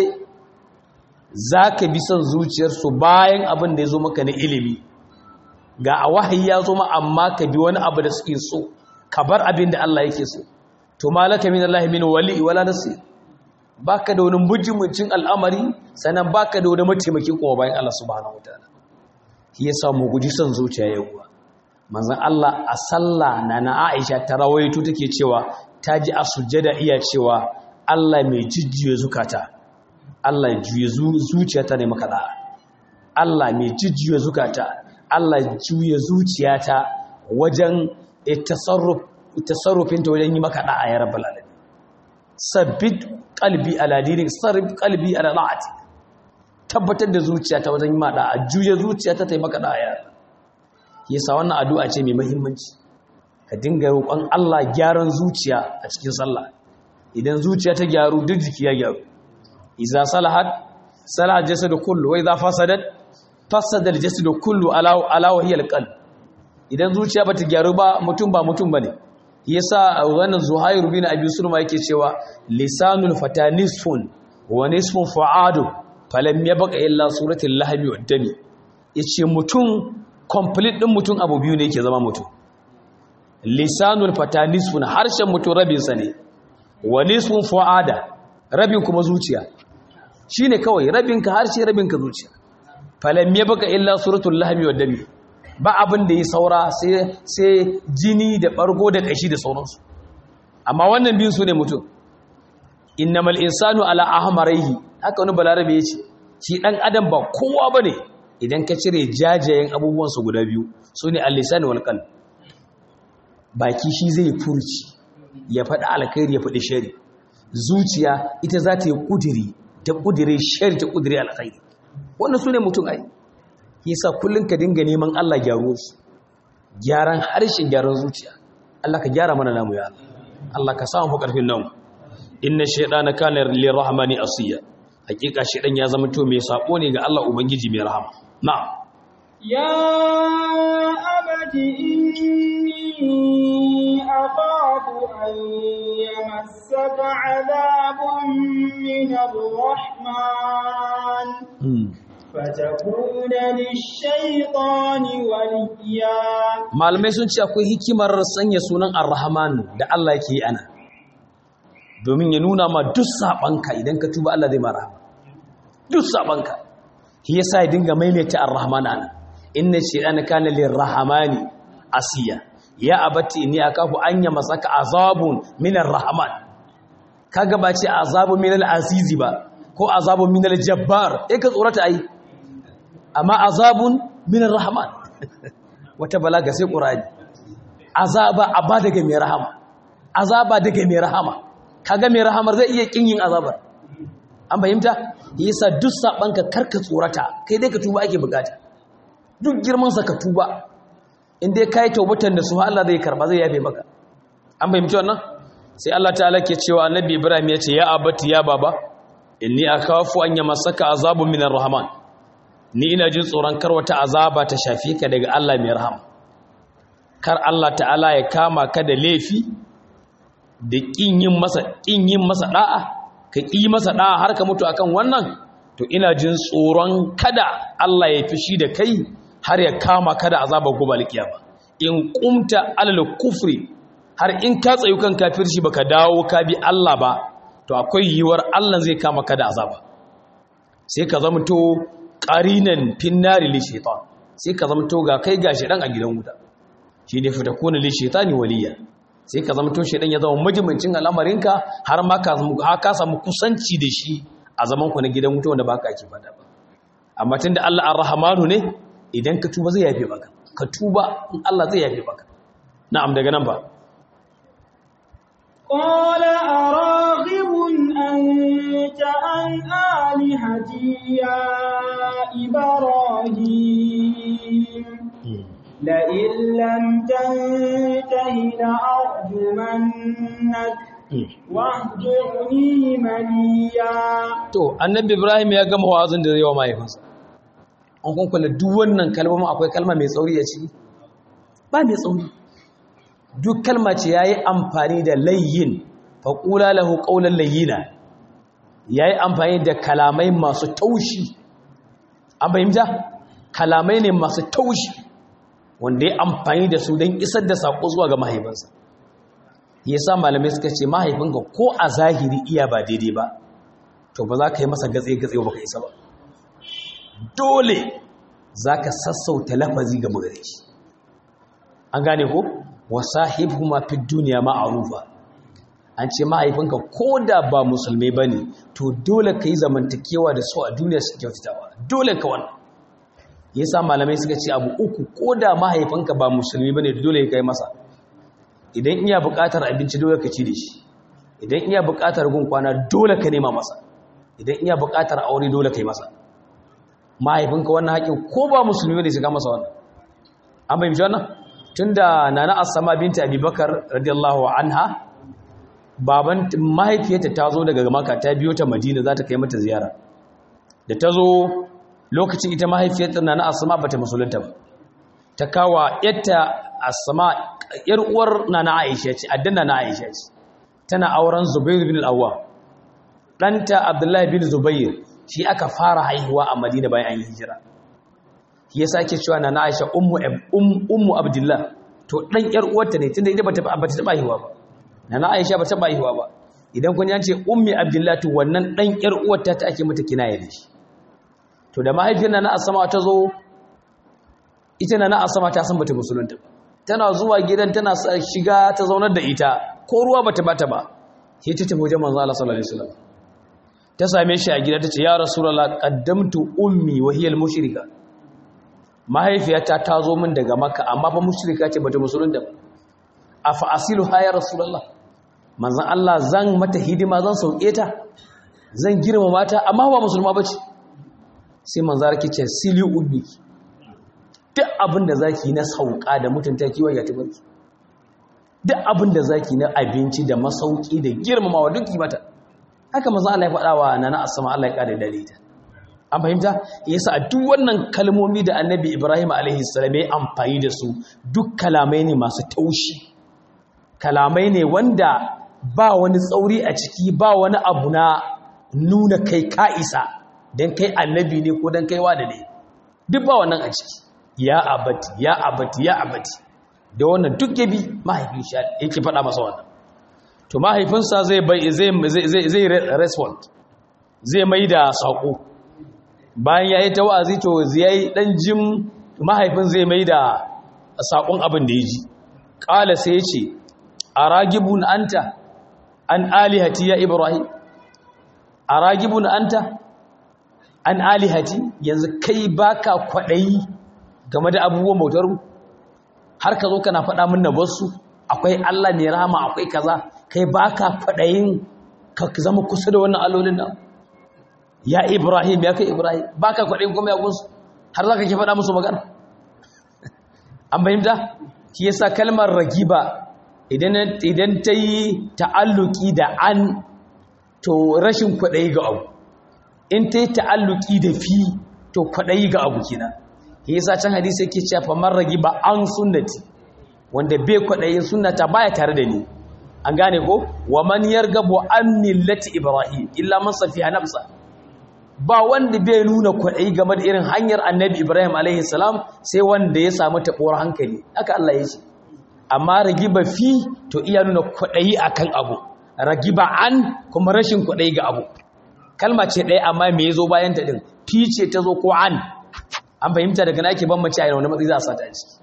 zaka bi son zuciyarsu bayan abin da yazo maka na ilimi ga a wahayi ya zo ma amma ka bi wani abu da suke so ka bar abin da Allah yake so to ma laka min Allah min waliyyin wala nasir baka da wani mujimuncin al'amari sannan baka da wani mataimaki kuma bayan Allah subhanahu wataala shi yasa mu guji son zuciya yawa manzon Allah a sallah na na Aisha ta rawaito take cewa ta ji a sujjada iya cewa Allah mai jijjiye zukata Allah juye zuciyata ne maka da'a Allah mai jijjiye zukata Allah juye zuciyata wajen tasarruf tasarrufin ta wajen yi maka da'a ya rabbal alamin sabbit qalbi ala dinik sarrif qalbi ala da'ati tabbatar da zuciya ta wajen yi ma da'a juya zuciya ta ta yi maka da'a ya yasa wannan addu'a ce mai muhimmanci ka dinga roƙon Allah gyaran zuciya a cikin sallah idan zuciya ta gyaru duk jiki ya gyaru idza salahat salaha jasadu kullu wa idza fasadat fasada al-jasadu kullu ala ala wa hiya al-qalb idan zuciya bata gyaru ba mutum ba mutum bane yasa wannan zuhair bin abi sulma yake cewa lisanul fata nisfun wa nisfun fu'adu falam yabqa illa suratul lahmi wad dami yace mutum complete din mutum abu biyu ne yake zama mutum lisanul fata nisfun harshen mutum rabin sa ne wa nisfun fu'ada rabin kuma zuciya shine kawai rabin ka harshe rabin ka zuciya falam yabqa illa suratul lahmi wad dami ba abin da ya saura sai jini da ɓargo da ƙashi da sauransu amma wannan biyun su ne mutum innamal insanu ala ahmaraihi haka wani balarabe ya ce shi ɗan adam ba kowa ba ne idan ka cire jajayen abubuwansu guda biyu su ne alisani wal qalb baki shi zai furci ya faɗi alkhairi ya faɗi shari zuciya ita za ta yi ƙudiri ta ƙudiri shari ta ƙudiri alkhairi wannan su ne mutum ai yasa kullun ka dinga neman Allah gyaro su gyaran harshen gyaran zuciya Allah ka gyara mana namu ya Allah ka samu fa karfin namu inna shaytana kana lirrahmani asiya hakika shaytan ya zama to mai sako ne ga Allah ubangiji mai rahama na'am ya abati inni akhafu an yamassaka adhabun min ar-rahman fatakuna lish-shaytani waliya malamai sun ce akwai hikimar sanya sunan ar-rahman da Allah yake yi ana domin ya nuna ma duk sabanka idan ka tuba Allah zai ma rahama duk sabanka shi yasa ya dinga maimaita ar-rahman ana inna shaytana kana lir-rahmani asiya ya abati inni akafu an masaka azabun min ar-rahman kaga ba ce azabun min al-azizi ba ko azabun min al-jabbar eh ka tsorata ai amma azabun min ar-rahman wata balaga sai qur'ani azaba aba daga mai rahama azaba daga mai rahama kaga mai rahamar zai iya kin yin azabar an fahimta yasa duk sabanka karka tsorata kai dai ka tuba ake bukata duk girman sa ka tuba in dai kai taubatan da su Allah zai karba zai yafe maka an fahimci wannan sai Allah ta'ala ke cewa annabi Ibrahim ya ce ya abati ya baba inni akhafu an yamassaka azabun minar rahman ni ina jin tsoron kar wata azaba ta shafi ka daga Allah mai rahama kar Allah ta'ala ya kama ka da laifi da kin yin masa kin yin masa da'a ka ki masa da'a har ka mutu akan wannan to ina jin tsoron kada Allah ya fishi da kai har ya kama ka da azaba gobe kiyama in kumta alal kufri har in ka tsayu kan kafirci baka dawo ka bi Allah ba to akwai yiwuwar Allah zai kama ka da azaba sai ka zama to qarinan finnari li shaitan sai ka zama to ga kai gashi dan a gidan wuta shi ne fita kuna li shaitani waliya sai ka zama to shaitan ya zama majimancin al'amarinka har ma ka ka samu kusanci da shi a zaman ku na gidan wuta wanda baka ake fada ba amma tunda Allah ar-rahmanu ne idan ka tuba zai yafe maka ka tuba in Allah zai yafe maka na'am daga nan ba قال أراغب أنت عن آلهتي يا إبراهيم لئن لم تنته لأرجمنك واهجرني مليا to annabi ibrahim ya gama wa'azin da zai wa mahaifinsa an kun kula duk wannan kalmomin akwai kalma mai tsauri a ciki ba mai tsauri duk kalma ce yayi amfani da layyin faqula lahu qawlan layyina yayi amfani da kalamai masu taushi an fahimta kalamai ne masu taushi wanda ya amfani da su don isar da sako zuwa ga mahaifinsa yasa malamai suka ce mahaifinka ko a zahiri iya ba daidai ba to ba za ka yi masa gatse-gatse ba ka isa ba dole za ka sassauta lafazi ga magare shi an gane ko wasahibu ma fi duniya ma'arufa an ce mahaifinka ko da ba musulmai ba ne to dole ka yi zamantakewa da su a duniya su kyautatawa dole ka wannan yasa malamai suka ce abu uku ko da mahaifinka ba musulmi ba ne dole ka yi masa idan iya buƙatar abinci dole ka ci da shi idan iya buƙatar gun kwana dole ka nema masa idan iya buƙatar aure dole ka yi masa mahaifinka wannan haƙin ko ba musulmi ne shiga masa wannan an bai wannan tunda nana asama binta abubakar radiyallahu anha baban mahaifiyarta ta zo daga maka ta biyo ta madina za ta kai mata ziyara da ta zo lokacin ita mahaifiyarta nana asama bata musulunta ba ta kawa yatta asama yar uwar nana aisha ce addan nana aisha ce tana auren zubair bin al-awwa danta abdullahi bin zubair shi aka fara haihuwa a madina bayan an yi hijira shi yasa ake cewa nana aisha ummu ummu abdullah to dan yar uwarta ne tunda ita bata bata taba haihuwa ba nana aisha bata taba haihuwa ba idan kun yance ummi abdullah to wannan dan yar uwarta ta ake mata kinaya da shi to da mahaifiyar nana asama ta zo ita nana asama ta san bata musulunta ba tana zuwa gidan tana shiga ta zaunar da ita ko ruwa bata bata ba sai ta tafi wajen manzo Allah sallallahu alaihi wasallam ta same shi a gida tace ya rasulullah qaddamtu ummi wa hiya al-mushrika mahaifiyata ta zo min daga makka amma fa mushrika ce bata musulunta ba afa asilu ha ya rasulullah manzo Allah zan mata hidima zan sauke ta zan girma mata amma ba musulma bace sai manzo rake ce sili ummi duk abin da zaki na sauka da mutunta kiwa ya tabarki duk abin da zaki na abinci da masauki da girmamawa duk yi mata haka manzo Allah ya faɗa wa nana asma Allah ya kare dare ta an fahimta yasa a duk wannan kalmomi da annabi Ibrahim alaihi salam ya amfani da su duk kalamai ne masu taushi kalamai ne wanda ba wani tsauri a ciki ba wani abu na nuna kai ka isa dan kai annabi ne ko dan kai wada ne duk ba wannan a ciki ya abati ya abati ya abati da wannan duk yabi mahaifin shi yake faɗa masa wannan to mahaifinsa zai bai zai zai zai respond zai mai da sako bayan yayi ta wa'azi to zai dan jim mahaifin zai mai da sakon abin da yaji qala sai yace aragibun anta an alihati ya ibrahim aragibun anta an alihati yanzu kai baka kwadayi game da abubuwan bautar mu har ka zo kana faɗa min na basu akwai Allah ne rahama akwai kaza kai baka faɗayin ka zama kusa da wannan allolin nan ya Ibrahim ya kai Ibrahim baka faɗayin kuma ya gunsu har zaka ke faɗa musu magana an bayyana shi yasa kalmar ragiba idan idan ta yi ta'alluki da an to rashin kwaɗayi ga abu in ta yi ta'alluki da fi to kwaɗayi ga abu kenan yasa can hadisi yake cewa famar ragiba an sunnati wanda bai kwaɗayin sunnata baya tare da ni an gane ko wa man yargabu an millati ibrahim illa man safiha nafsa ba wanda bai nuna kwaɗayi game da irin hanyar annabi ibrahim alaihi salam sai wanda ya samu taɓuwar hankali haka Allah ya ce amma ragiba fi to iya nuna kwaɗayi akan abu ragiba an kuma rashin kwaɗayi ga abu kalma ce ɗaya amma me ya zo bayan ta ɗin fi ce ta zo ko an an fahimta daga na ake ban mace a wani matsayi za a sata a ciki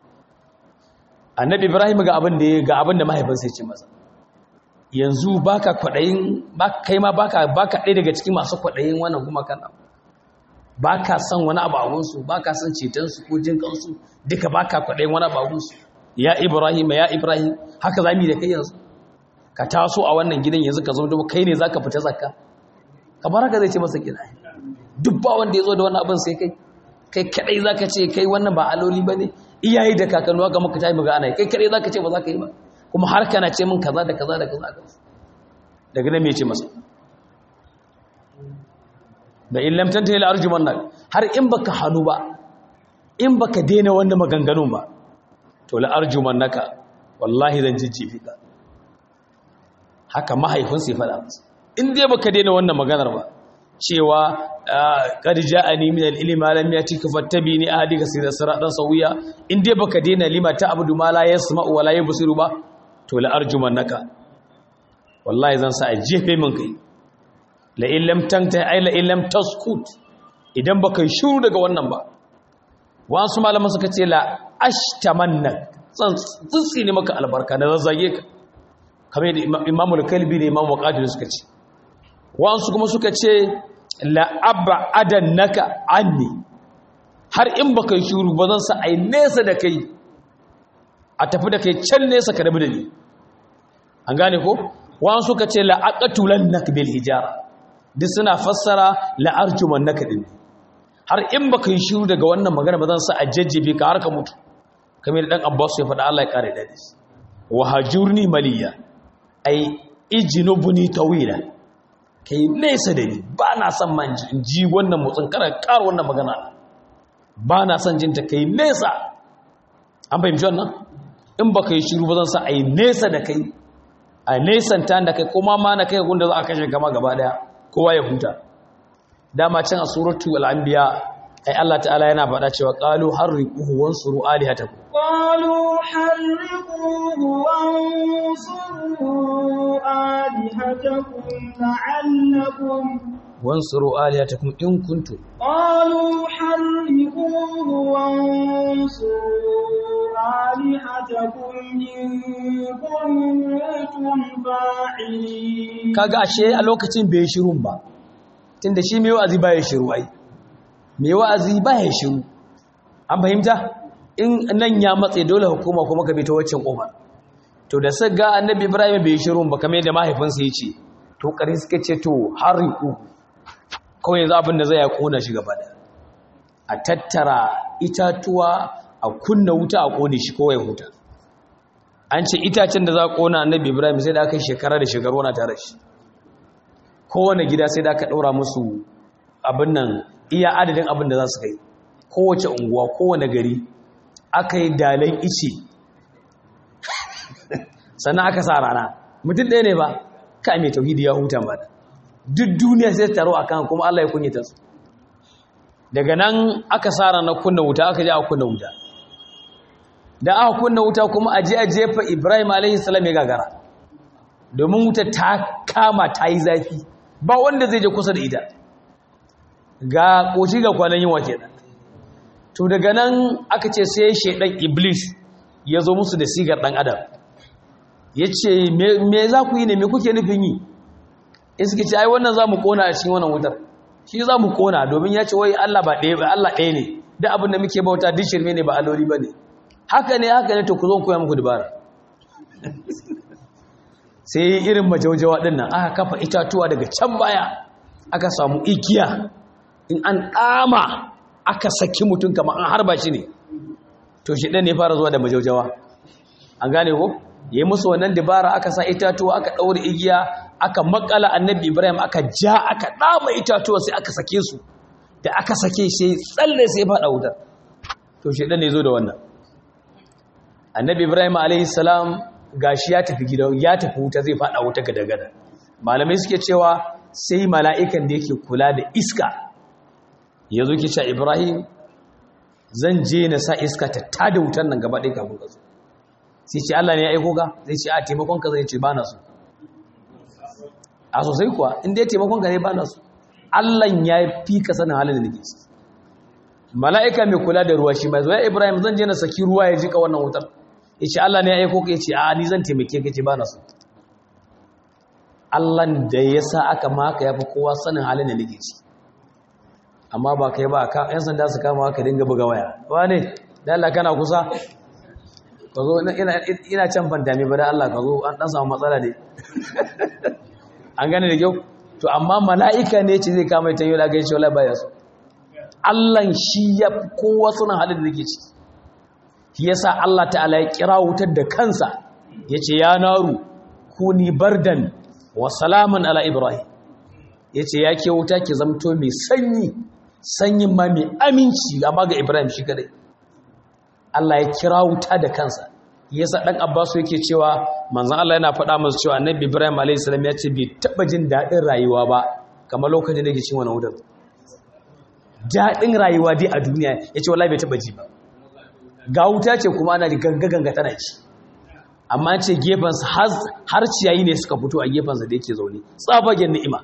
annabi ibrahim ga abin da ga abin da mahaifinsa ya ce masa yanzu baka kwadayin kai ma baka baka ɗaya daga cikin masu kwadayin wannan kuma kan baka son wani abu a gunsu baka son ceton su ko jin kansu duka baka kwadayin wani abu a gunsu ya ibrahim ya ibrahim haka zamu yi da kai yanzu ka taso a wannan gidan yanzu ka zo da kai ne zaka fita zakka kamar haka zai ce masa gida duk ba wanda ya zo da wannan abin sai kai kai kadai zaka ce kai wannan ba aloli bane iyaye da kakanni haka muka tayi muga ana kai kadai zaka ce ba zaka yi ba kuma har kana ce min kaza da kaza da kaza daga nan me ce masa da in lam tantahi la arjumannak har in baka hanu ba in baka daina wannan maganganun ba to la arjumannaka wallahi zan jijjifi ka haka mahaifin sai fada masa in dai baka daina wannan maganar ba cewa qad ja'ani min al-ilmi ma lam yatika fattabini ahdika siratan sawiya in dai baka daina lima ta abudu ma la yasma'u wa la yubsiru ba to la arjumannaka wallahi zan sa a jefe min kai la in lam tanta ay la in lam taskut idan baka shiru daga wannan ba wasu malaman suka ce la ashtamannak zan tsitsi ne maka albarka da zazzage ka kamar yadda imamul kalbi da imam waqadir suka ce wasu kuma suka ce la'abba adannaka anni har in baka shuru ba zan sa ai nesa da kai a tafi da kai can nesa ka rabu da ni an gane ko wani suka ce la'aqatulan nak bil hijara duk suna fassara la'arjuman naka din har in baka yi shiru daga wannan magana ba zan sa a jajjebe ka har ka mutu kamar dan Abbas ya faɗa Allah ya kare da shi wa hajurni maliya ai ijnubuni tawila kai nesa da ni ba na son man ji wannan motsin kana kar wannan magana ba na son jinta kai nesa an fahimci wannan in baka yi shiru ba zan sa ai nesa da kai a nesanta da kai kuma ma na kai gunda za a kashe gama gaba daya kowa ya huta dama can a suratu al-anbiya ai Allah ta'ala yana faɗa cewa qalu harriquhu wansuru alihatakum qalu harriquhu wansuru alihatakum la'allakum wansuru alihatakum in kuntum qalu harriquhu wansuru alihatakum in kuntum fa'ilin kaga ashe a lokacin bai shirun ba tunda shi mai wa'azi ba ya shiru ai mai wa'azi ba ya shiru an fahimta in nan ya matse dole hukuma kuma ka bi ta waccan kofar to da sai ga annabi ibrahim bai shiru ba kamar yadda mahaifinsa ya ce to kare suka ce to hariku kawai yanzu abin da zai ya kona shi gaba da a tattara itatuwa a kunna wuta a kone shi kowai huta an ce itacen da za a kona annabi ibrahim sai da aka yi shekara da shekaru na tare shi kowane gida sai da aka ɗaura musu abin nan iya adadin abin da za su kai kowace unguwa kowane gari aka yi dalan ice sannan aka sa rana mutum ɗaya ne ba ka mai tauhidi ya huta ba duk duniya sai taro a kan kuma Allah ya kunyata su daga nan aka sa rana kunna wuta aka je a kunna wuta da aka kunna wuta kuma a je a jefa Ibrahim alaihi salam ya gagara domin wuta ta kama ta yi zafi ba wanda zai je kusa da ita ga koci ga kwanan yin wake da to daga nan aka ce sai shaidan iblis ya zo musu da sigar dan adam ya ce me za ku yi ne me kuke nufin yi in suke ce ai wannan za mu kona a cikin wannan wutar shi za mu kona domin ya ce wai Allah ba ɗaya ba Allah ɗaya ne da abin da muke bauta duk shirme ne ba alloli ba ne haka ne haka ne to ku zo koya muku dabara sai irin majaujawa ɗin nan aka kafa itatuwa daga can baya aka samu igiya in an ɗama aka saki mutum kama an harba shi ne to shi ɗan ne fara zuwa da majaujawa an gane ko ya yi musu wannan dabara aka sa itatuwa aka ɗaure igiya aka makala annabi ibrahim aka ja aka ɗama itatuwa sai aka sake su da aka sake sai tsalle sai faɗa wutar to shi ɗan ne zo da wannan annabi ibrahim alaihi salam gashi ya tafi gida ya tafi wuta zai fada wuta gada-gada malamai suke cewa sai mala'ikan da yake kula da iska ya zo ke cewa ibrahim zan je na sa iska ta tada wutar nan gaba ɗaya kafin ka zo sai ce allah ne ya aiko ka zai ce a taimakon ka zai ce ba na so a sosai kuwa inda ya taimakon ka ne ba na so allah ya fi ka sanin halin da nake ciki mala'ika mai kula da ruwa shi mai zuwa ibrahim zan je na saki ruwa ya jika wannan wutar ya ce Allah ne ya aiko ka ya ce a ni zan taimake ka ce ba na so Allah da ya sa aka maka ya fi kowa sanin halin da nake ci amma ba kai ba ka yan sanda su kama ka dinga buga waya ba ne da Allah kana kusa ka zo ina can fantami ba da Allah ka zo an dan samu matsala ne an gane da kyau to amma mala'ika ne ce zai kama ita yau da gaishe wala baya so Allah shi ya kowa sanin halin da nake ci shi yasa Allah ta'ala ya kira wutar da kansa yace ya naru kuni bardan wa salaman ala ibrahim yace ya ke wuta ki zamto mai sanyi sanyin ma mai aminci amma ga ibrahim shi kadai Allah ya kira wuta da kansa yasa dan Abbas yake cewa manzon Allah yana faɗa masa cewa annabi Ibrahim alayhi salam ya ce bai taba jin dadin rayuwa ba kamar lokacin da yake cin wannan wutar dadin rayuwa dai a duniya yace wallahi bai taba ji ba ga wuta ce kuma ana da ganga-ganga tana ci amma ce gefensa har ciyayi ne suka fito a gefensa da yake zaune tsabagen ni'ima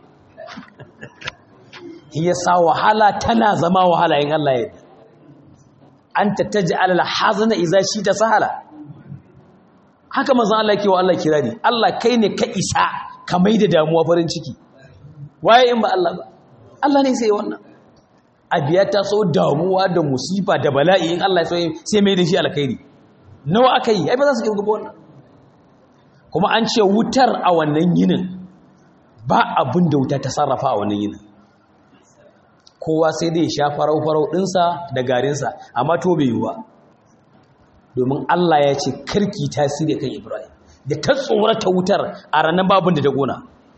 ya sa wahala tana zama wahala yin Allah ya an tattaji alal hazana iza shi ta sahala haka mazan Allah ke wa Allah kirari Allah kai ne ka isa ka mai da damuwa farin ciki waye in ba Allah ba Allah ne sai wannan abiya ta so damuwa da musifa da bala'i in Allah sai mai da shi alkhairi nawa aka yi ai ba za su kirgu ba wannan kuma an ce wutar a wannan yinin ba abin da wuta ta sarrafa a wannan yinin kowa sai dai sha farau-farau ɗinsa da garinsa amma to bai yiwuwa domin Allah ya ce karki tasiri kan Ibrahim da ta tsorata wutar a ranar babin da ta gona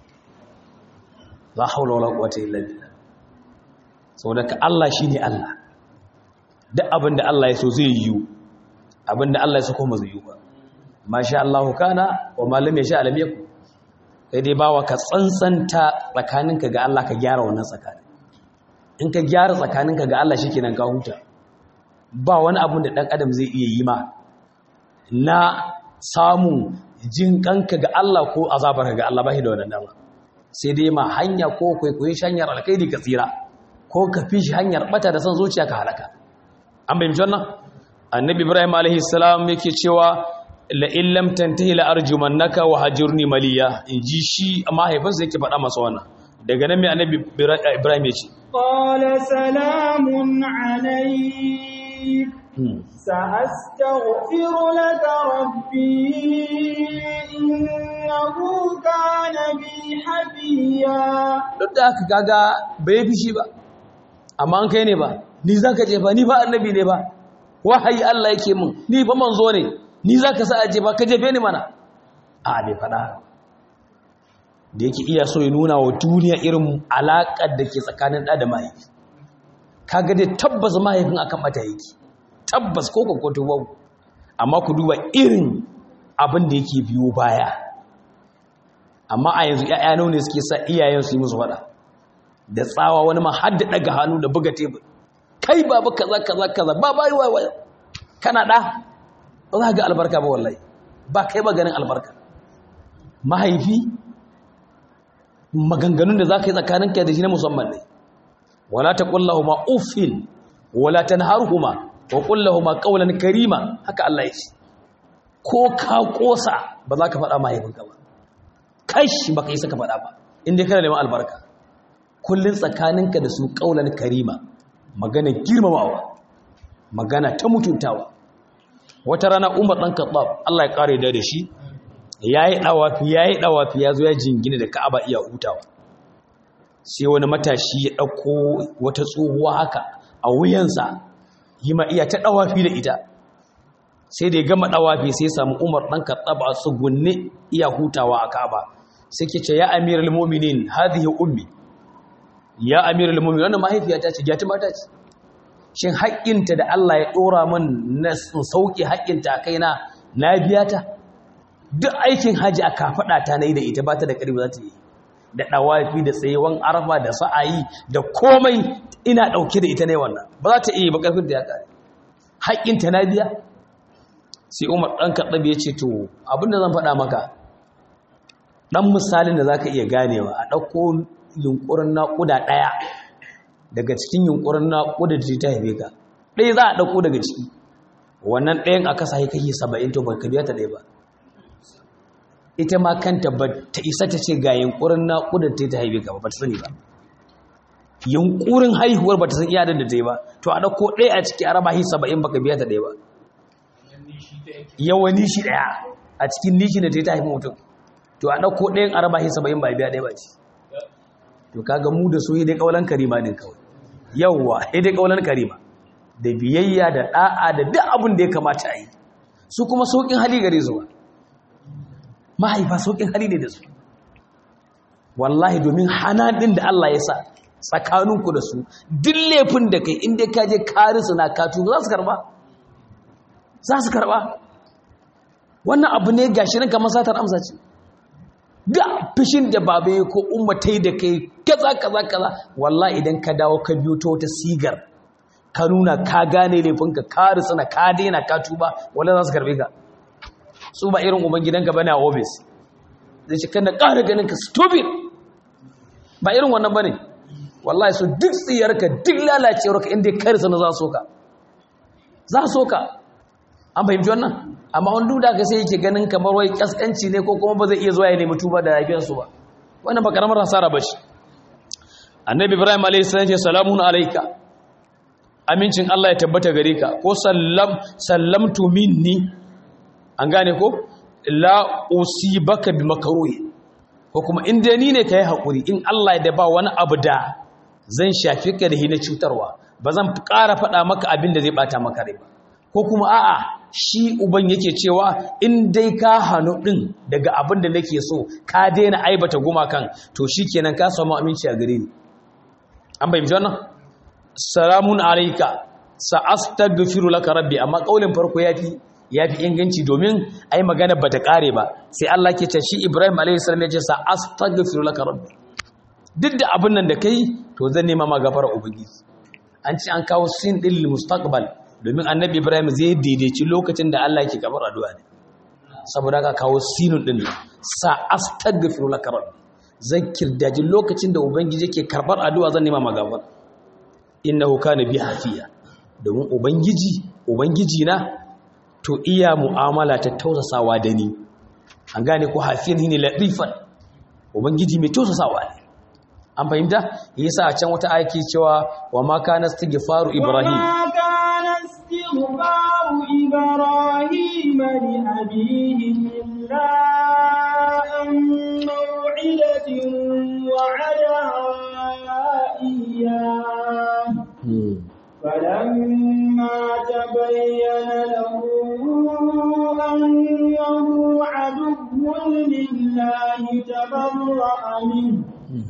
la haula wala quwwata illa billah saboda ka Allah shine Allah duk abin da Allah ya so zai yiwu abin da Allah ya so kuma zai yiwu ba masha Allah kana wa ma lam yasha lam yakun kai dai bawa ka tsantsanta tsakaninka ga Allah ka gyara wannan tsakanin in ka gyara tsakaninka ga Allah shikenan ka huta ba wani abun da dan adam zai iya yi ma na samun jin kanka ga Allah ko azabar ga Allah ba shi da wannan dama sai dai ma hanya ko kwaikwayi hanyar alkhairi ka tsira ko ka fi shi hanyar bata da son zuciya ka halaka an bayyana wannan annabi ibrahim alaihi salam yake cewa la in lam tantahi la arjumannaka wa hajurni maliya in ji shi mahaifinsa yake faɗa masa wannan daga nan mai annabi ibrahim ya ce قال سلام عليك سأستغفر لك ربي إنه كان بي حفيا duk da aka kaga bai fi shi ba amma an kai ne ba ni za ka je ba ni ba annabi ne ba wahayi Allah yake mun ni ba manzo ne ni za ka sa aje ba ka jefe ni mana a bai faɗa da yake iya so ya nuna wa duniya irin alaƙar da ke tsakanin ɗa da mahaifi kaga dai tabbas mahaifin akan mata yake tabbas ko kwakwato babu amma ku duba irin abin da yake biyo baya amma a yanzu ‘ya'ya ne suke sa iyayen su yi musu faɗa da tsawa wani ma har da ɗaga hannu da buga tebur kai babu kaza kaza kaza ba ba yi wa kana ɗa ba za ga albarka ba wallahi ba kai ba ganin albarka mahaifi maganganun da za ka yi tsakaninka da shi na musamman ne wala ta ƙullahu ma uffin wala ta naharuhuma wa ƙullahu ma ƙaunar karima haka Allah ya ce ko ka ƙosa ba za ka faɗa mahaifinka ba kashi ba ka yi saka faɗa ba inda kana neman albarka kullum tsakaninka da su ƙaunar karima magana girmamawa magana ta mutuntawa wata rana umar ɗan kaɓab Allah ya ƙare da shi ya yi ɗawafi ya yi ɗawafi ya zo ya jingina da ka'aba iya hutawa sai wani matashi ya ɗauko wata tsohuwa haka a wuyansa yi ma iya ta ɗawafi da ita sai da ya gama ɗawafi sai samu umar ɗan kaɓab a tsugunne iya hutawa a ka'aba sai ke ce ya amiral mominin hadhihi ummi ya amiral mominin wannan mahaifiyata ce gyati mata ce shin haƙƙinta da Allah ya ɗora min na sauƙi haƙƙinta a kaina na biya ta duk aikin haji a kafaɗa ta na yi da ita ba ta da ƙarfi za ta yi da ɗawafi da tsayewan arfa da sa'ayi da komai ina ɗauke da ita ne wannan ba za ta iya ba ƙarfin da ya ƙare haƙƙinta na biya sai umar ɗan kaɗabi ya ce to abinda zan faɗa maka ɗan misalin da za ka iya ganewa a ɗauko yunƙurin naƙuda ɗaya daga cikin yunƙurin naƙuda da ta haife ka ɗaya za a ɗauko daga ciki wannan ɗayan aka sa kai saba'in to ba ka biya ta ɗaya ba ita ma kanta ba ta isa ta ce ga yunƙurin naƙuda ta ta haife ka ba ta sani ba yunƙurin haihuwar ba ta san iyadar da ta yi ba to a ɗauko ɗaya a ciki a raba hi saba'in ba ka biya ta ɗaya ba yawa nishi ɗaya a cikin nishi da ta yi ta haifi mutum to a ɗauko ɗayan a raba hi saba'in ba biya ɗaya ba ce to kaga mu da su dai kaulan karima din kawai yawwa dai kaulan karima da biyayya da da'a da duk abin da ya kamata a yi su kuma saukin hali gare su ba mahaifa saukin hali ne da su wallahi domin hana din da Allah ya sa tsakaninku da su duk laifin da kai inda ka je karisu na katu za su karba za su karba wannan abu ne gashi nan kamar satar amsa ce da fishin da babe ko ummatai da kai kaza kaza kaza wallahi idan ka dawo ka biyo ta wata sigar ka nuna ka gane laifinka ka risana ka daina ka tuba wallahi za su karbe ka su ba irin uban gidanka bane a office zai ce kana ƙara ganin ka stupid ba irin wannan bane wallahi so duk tsiyarka duk lalacewarka inda ka risana za su ka za su ka an fahimci wannan amma wani duda ka sai yake ganin kamar wai kaskanci ne ko kuma ba zai iya zuwa ya nemi tuba da lafiyarsu ba wannan ba karamar hasara ba ce annabi ibrahim alayhi salam ce salamun alayka amincin Allah ya tabbata gare ka ko sallam sallamtu minni an gane ko la usibaka bi makruhi ko kuma in dai ni ne kai hakuri in Allah ya da ba wani abu da zan shafi ka da hina cutarwa ba zan ƙara faɗa maka abin da zai bata maka rai ba ko kuma a'a shi uban yake cewa in dai ka hannu ɗin daga abin da nake so ka daina aibata gumakan to shi kenan ka samu aminci a gare ni an bai wannan salamun alaika sa'astaghfiru laka rabbi amma kaulin farko yafi yafi inganci domin ai magana bata kare ba sai Allah ke ce shi Ibrahim alayhi salam ya ce sa'astaghfiru laka rabbi duk da abin nan da kai to zan nema ma gafara ubangiji an ci an kawo sin din lil mustaqbal domin annabi Ibrahim zai daidaici lokacin da Allah yake gabar addu'a ne saboda ka kawo sinun din sa'astaghfiru laka rabbi zan kirdaji lokacin da ubangiji yake karbar addu'a zan nema ma gafara innahu kana bi hafiya domin ubangiji ubangiji na to iya mu'amala ta tausasawa da ni an gane ko hafiyan ne latifan ubangiji mai tausasawa ne an fahimta yasa a can wata aiki cewa wa ma kana istighfaru ibrahim وما كان استغفار إبراهيم لأبيه إلا أن موعدة وعدها إياه فلما تبين له أنه عدو لله تبرأ منه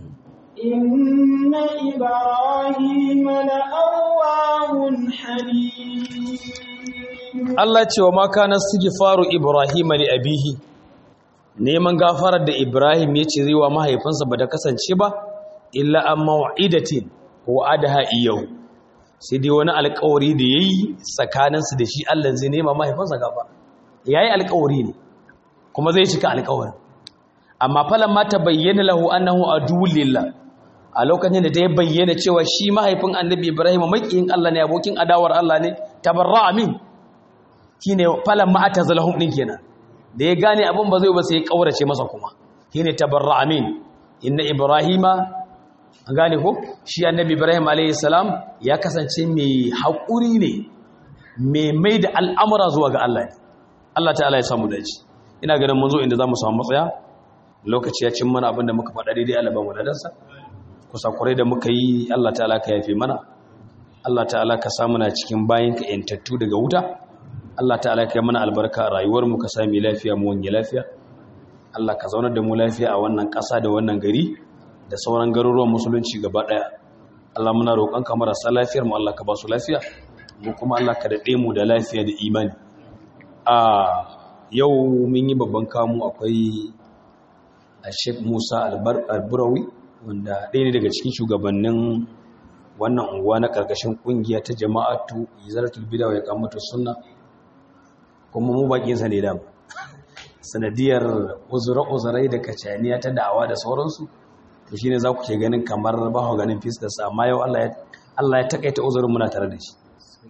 إن إبراهيم لأواه حليم Allah ce wa ma kana istighfaru ibrahim li abihi neman gafarar da ibrahim ya ce zai wa mahaifinsa ba da kasance ba illa an mau'idatin wa adaha iyau sai dai wani alƙawari da yayi tsakaninsu da shi Allah zai nema mahaifinsa gafara yayi alƙawari ne kuma zai cika alƙawarin amma falan ma ta bayyana lahu annahu aduwwul lillah a lokacin da ta bayyana cewa shi mahaifin annabi ibrahim makiyin Allah ne abokin adawar Allah ne tabarra'a min shine falan ma atazalahum din kenan da ya gane abin ba zai ba sai ya kaurace masa kuma shine tabarra'a min inna ibrahima an gane ko shi annabi ibrahim alayhi salam ya kasance mai haƙuri ne mai mai da al'amura zuwa ga Allah ne Allah ta'ala ya samu dace ina ganin mun zo inda zamu samu matsaya lokaci ya cin mana abin da muka faɗa daidai Allah ba mu ladansa kusakurai da muka yi Allah ta'ala ka yafe mana Allah ta'ala ka samu na cikin bayinka yantattu daga wuta Allah ta'ala ka yi mana albarka a rayuwar mu ka sami lafiya mu wanye lafiya Allah ka zaunar da mu lafiya a wannan ƙasa da wannan gari da sauran garuruwan musulunci gaba ɗaya Allah muna roƙon ka marasa lafiyar mu Allah ka ba su lafiya mu kuma Allah ka daɗe mu da lafiya da imani a yau mun yi babban kamu akwai a Sheikh Musa Alburawi wanda ɗaya ne daga cikin shugabannin wannan unguwa na ƙarƙashin ƙungiya ta jama'atu izaratul bid'a wa iqamatu sunna kuma mu bakin sa ne da sanadiyar uzura-uzurai da kacaniya ta da'awa da sauransu to shine za ku ke ganin kamar ba ku ganin fiskar sa amma yau Allah ya Allah ya takaita uzurin muna tare da shi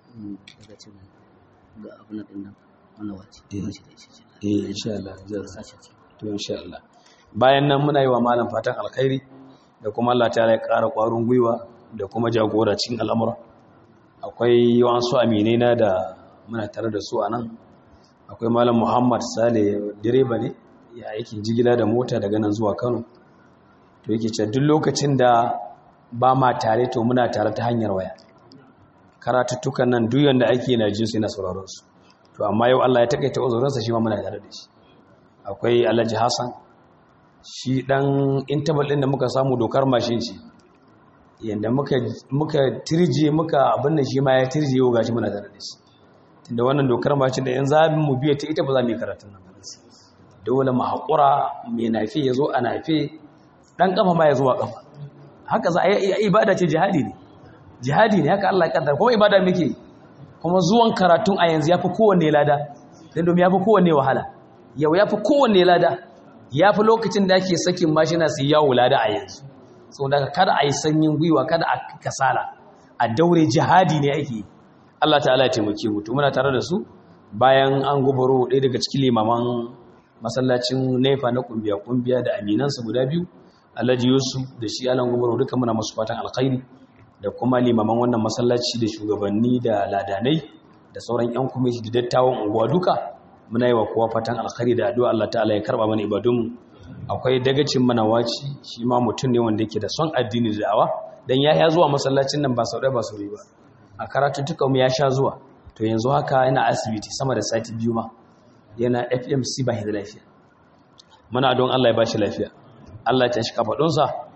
ga abin da dinnan wannan wace eh insha Allah to insha Allah bayan nan muna yi wa malam fatan alkhairi da kuma Allah ta ya ƙara ƙwarin gwiwa da kuma jagora cikin al'amura akwai wasu aminai na da muna tare da su a nan akwai malam muhammad sale direba ne ya aikin jigila da mota daga nan zuwa kano to yake ce duk lokacin da ba ma tare to muna tare ta hanyar waya karatuttukan nan duk yanda ake na jinsu na sauraron su to amma yau Allah ya takaita uzurinsa shi ma muna tare da shi akwai alhaji hassan shi dan intabal din da muka samu dokar mashin ce yanda muka muka tirje muka abin da shi ma ya tirje yau gashi muna tare da shi tunda wannan dokar mashin da yan zabi mu biya ta ita ba za mu yi karatun nan dole mu haƙura mai nafi ya zo a nafi dan kafa ma ya zo a kafa haka za a yi ibada ce jihadi ne jihadi ne haka Allah ya kaddara kuma ibada muke kuma zuwan karatun a yanzu yafi kowanne lada dan domin yafi kowanne wahala yau yafi kowanne lada ya fi lokacin da ake sakin mashina su yawo lada a yanzu sau daga kada a yi sanyin gwiwa kada a kasala a daure jihadi ne ake Allah ta'ala ya taimake mu to muna tare da su bayan an gubaro ɗaya daga cikin limaman masallacin nefa na kumbiya kumbiya da aminansa guda biyu alhaji yusuf da shi alan gubaro duka muna masu fatan alkhairi da kuma limaman wannan masallaci da shugabanni da ladanai da sauran yan kwamiti da dattawan unguwa duka muna yi wa kowa fatan alkhairi da addu'a Allah ta'ala ya karba mana ibadunmu akwai dagacin mana waci shi ma mutum ne wanda yake da son addini da da'awa dan ya ya zuwa masallacin nan ba sau ɗaya ba sau ba a karatuttukan mu ya sha zuwa to yanzu haka yana asibiti sama da sati biyu ma yana FMC ba da lafiya muna don Allah ya bashi lafiya Allah ya tashi kafadunsa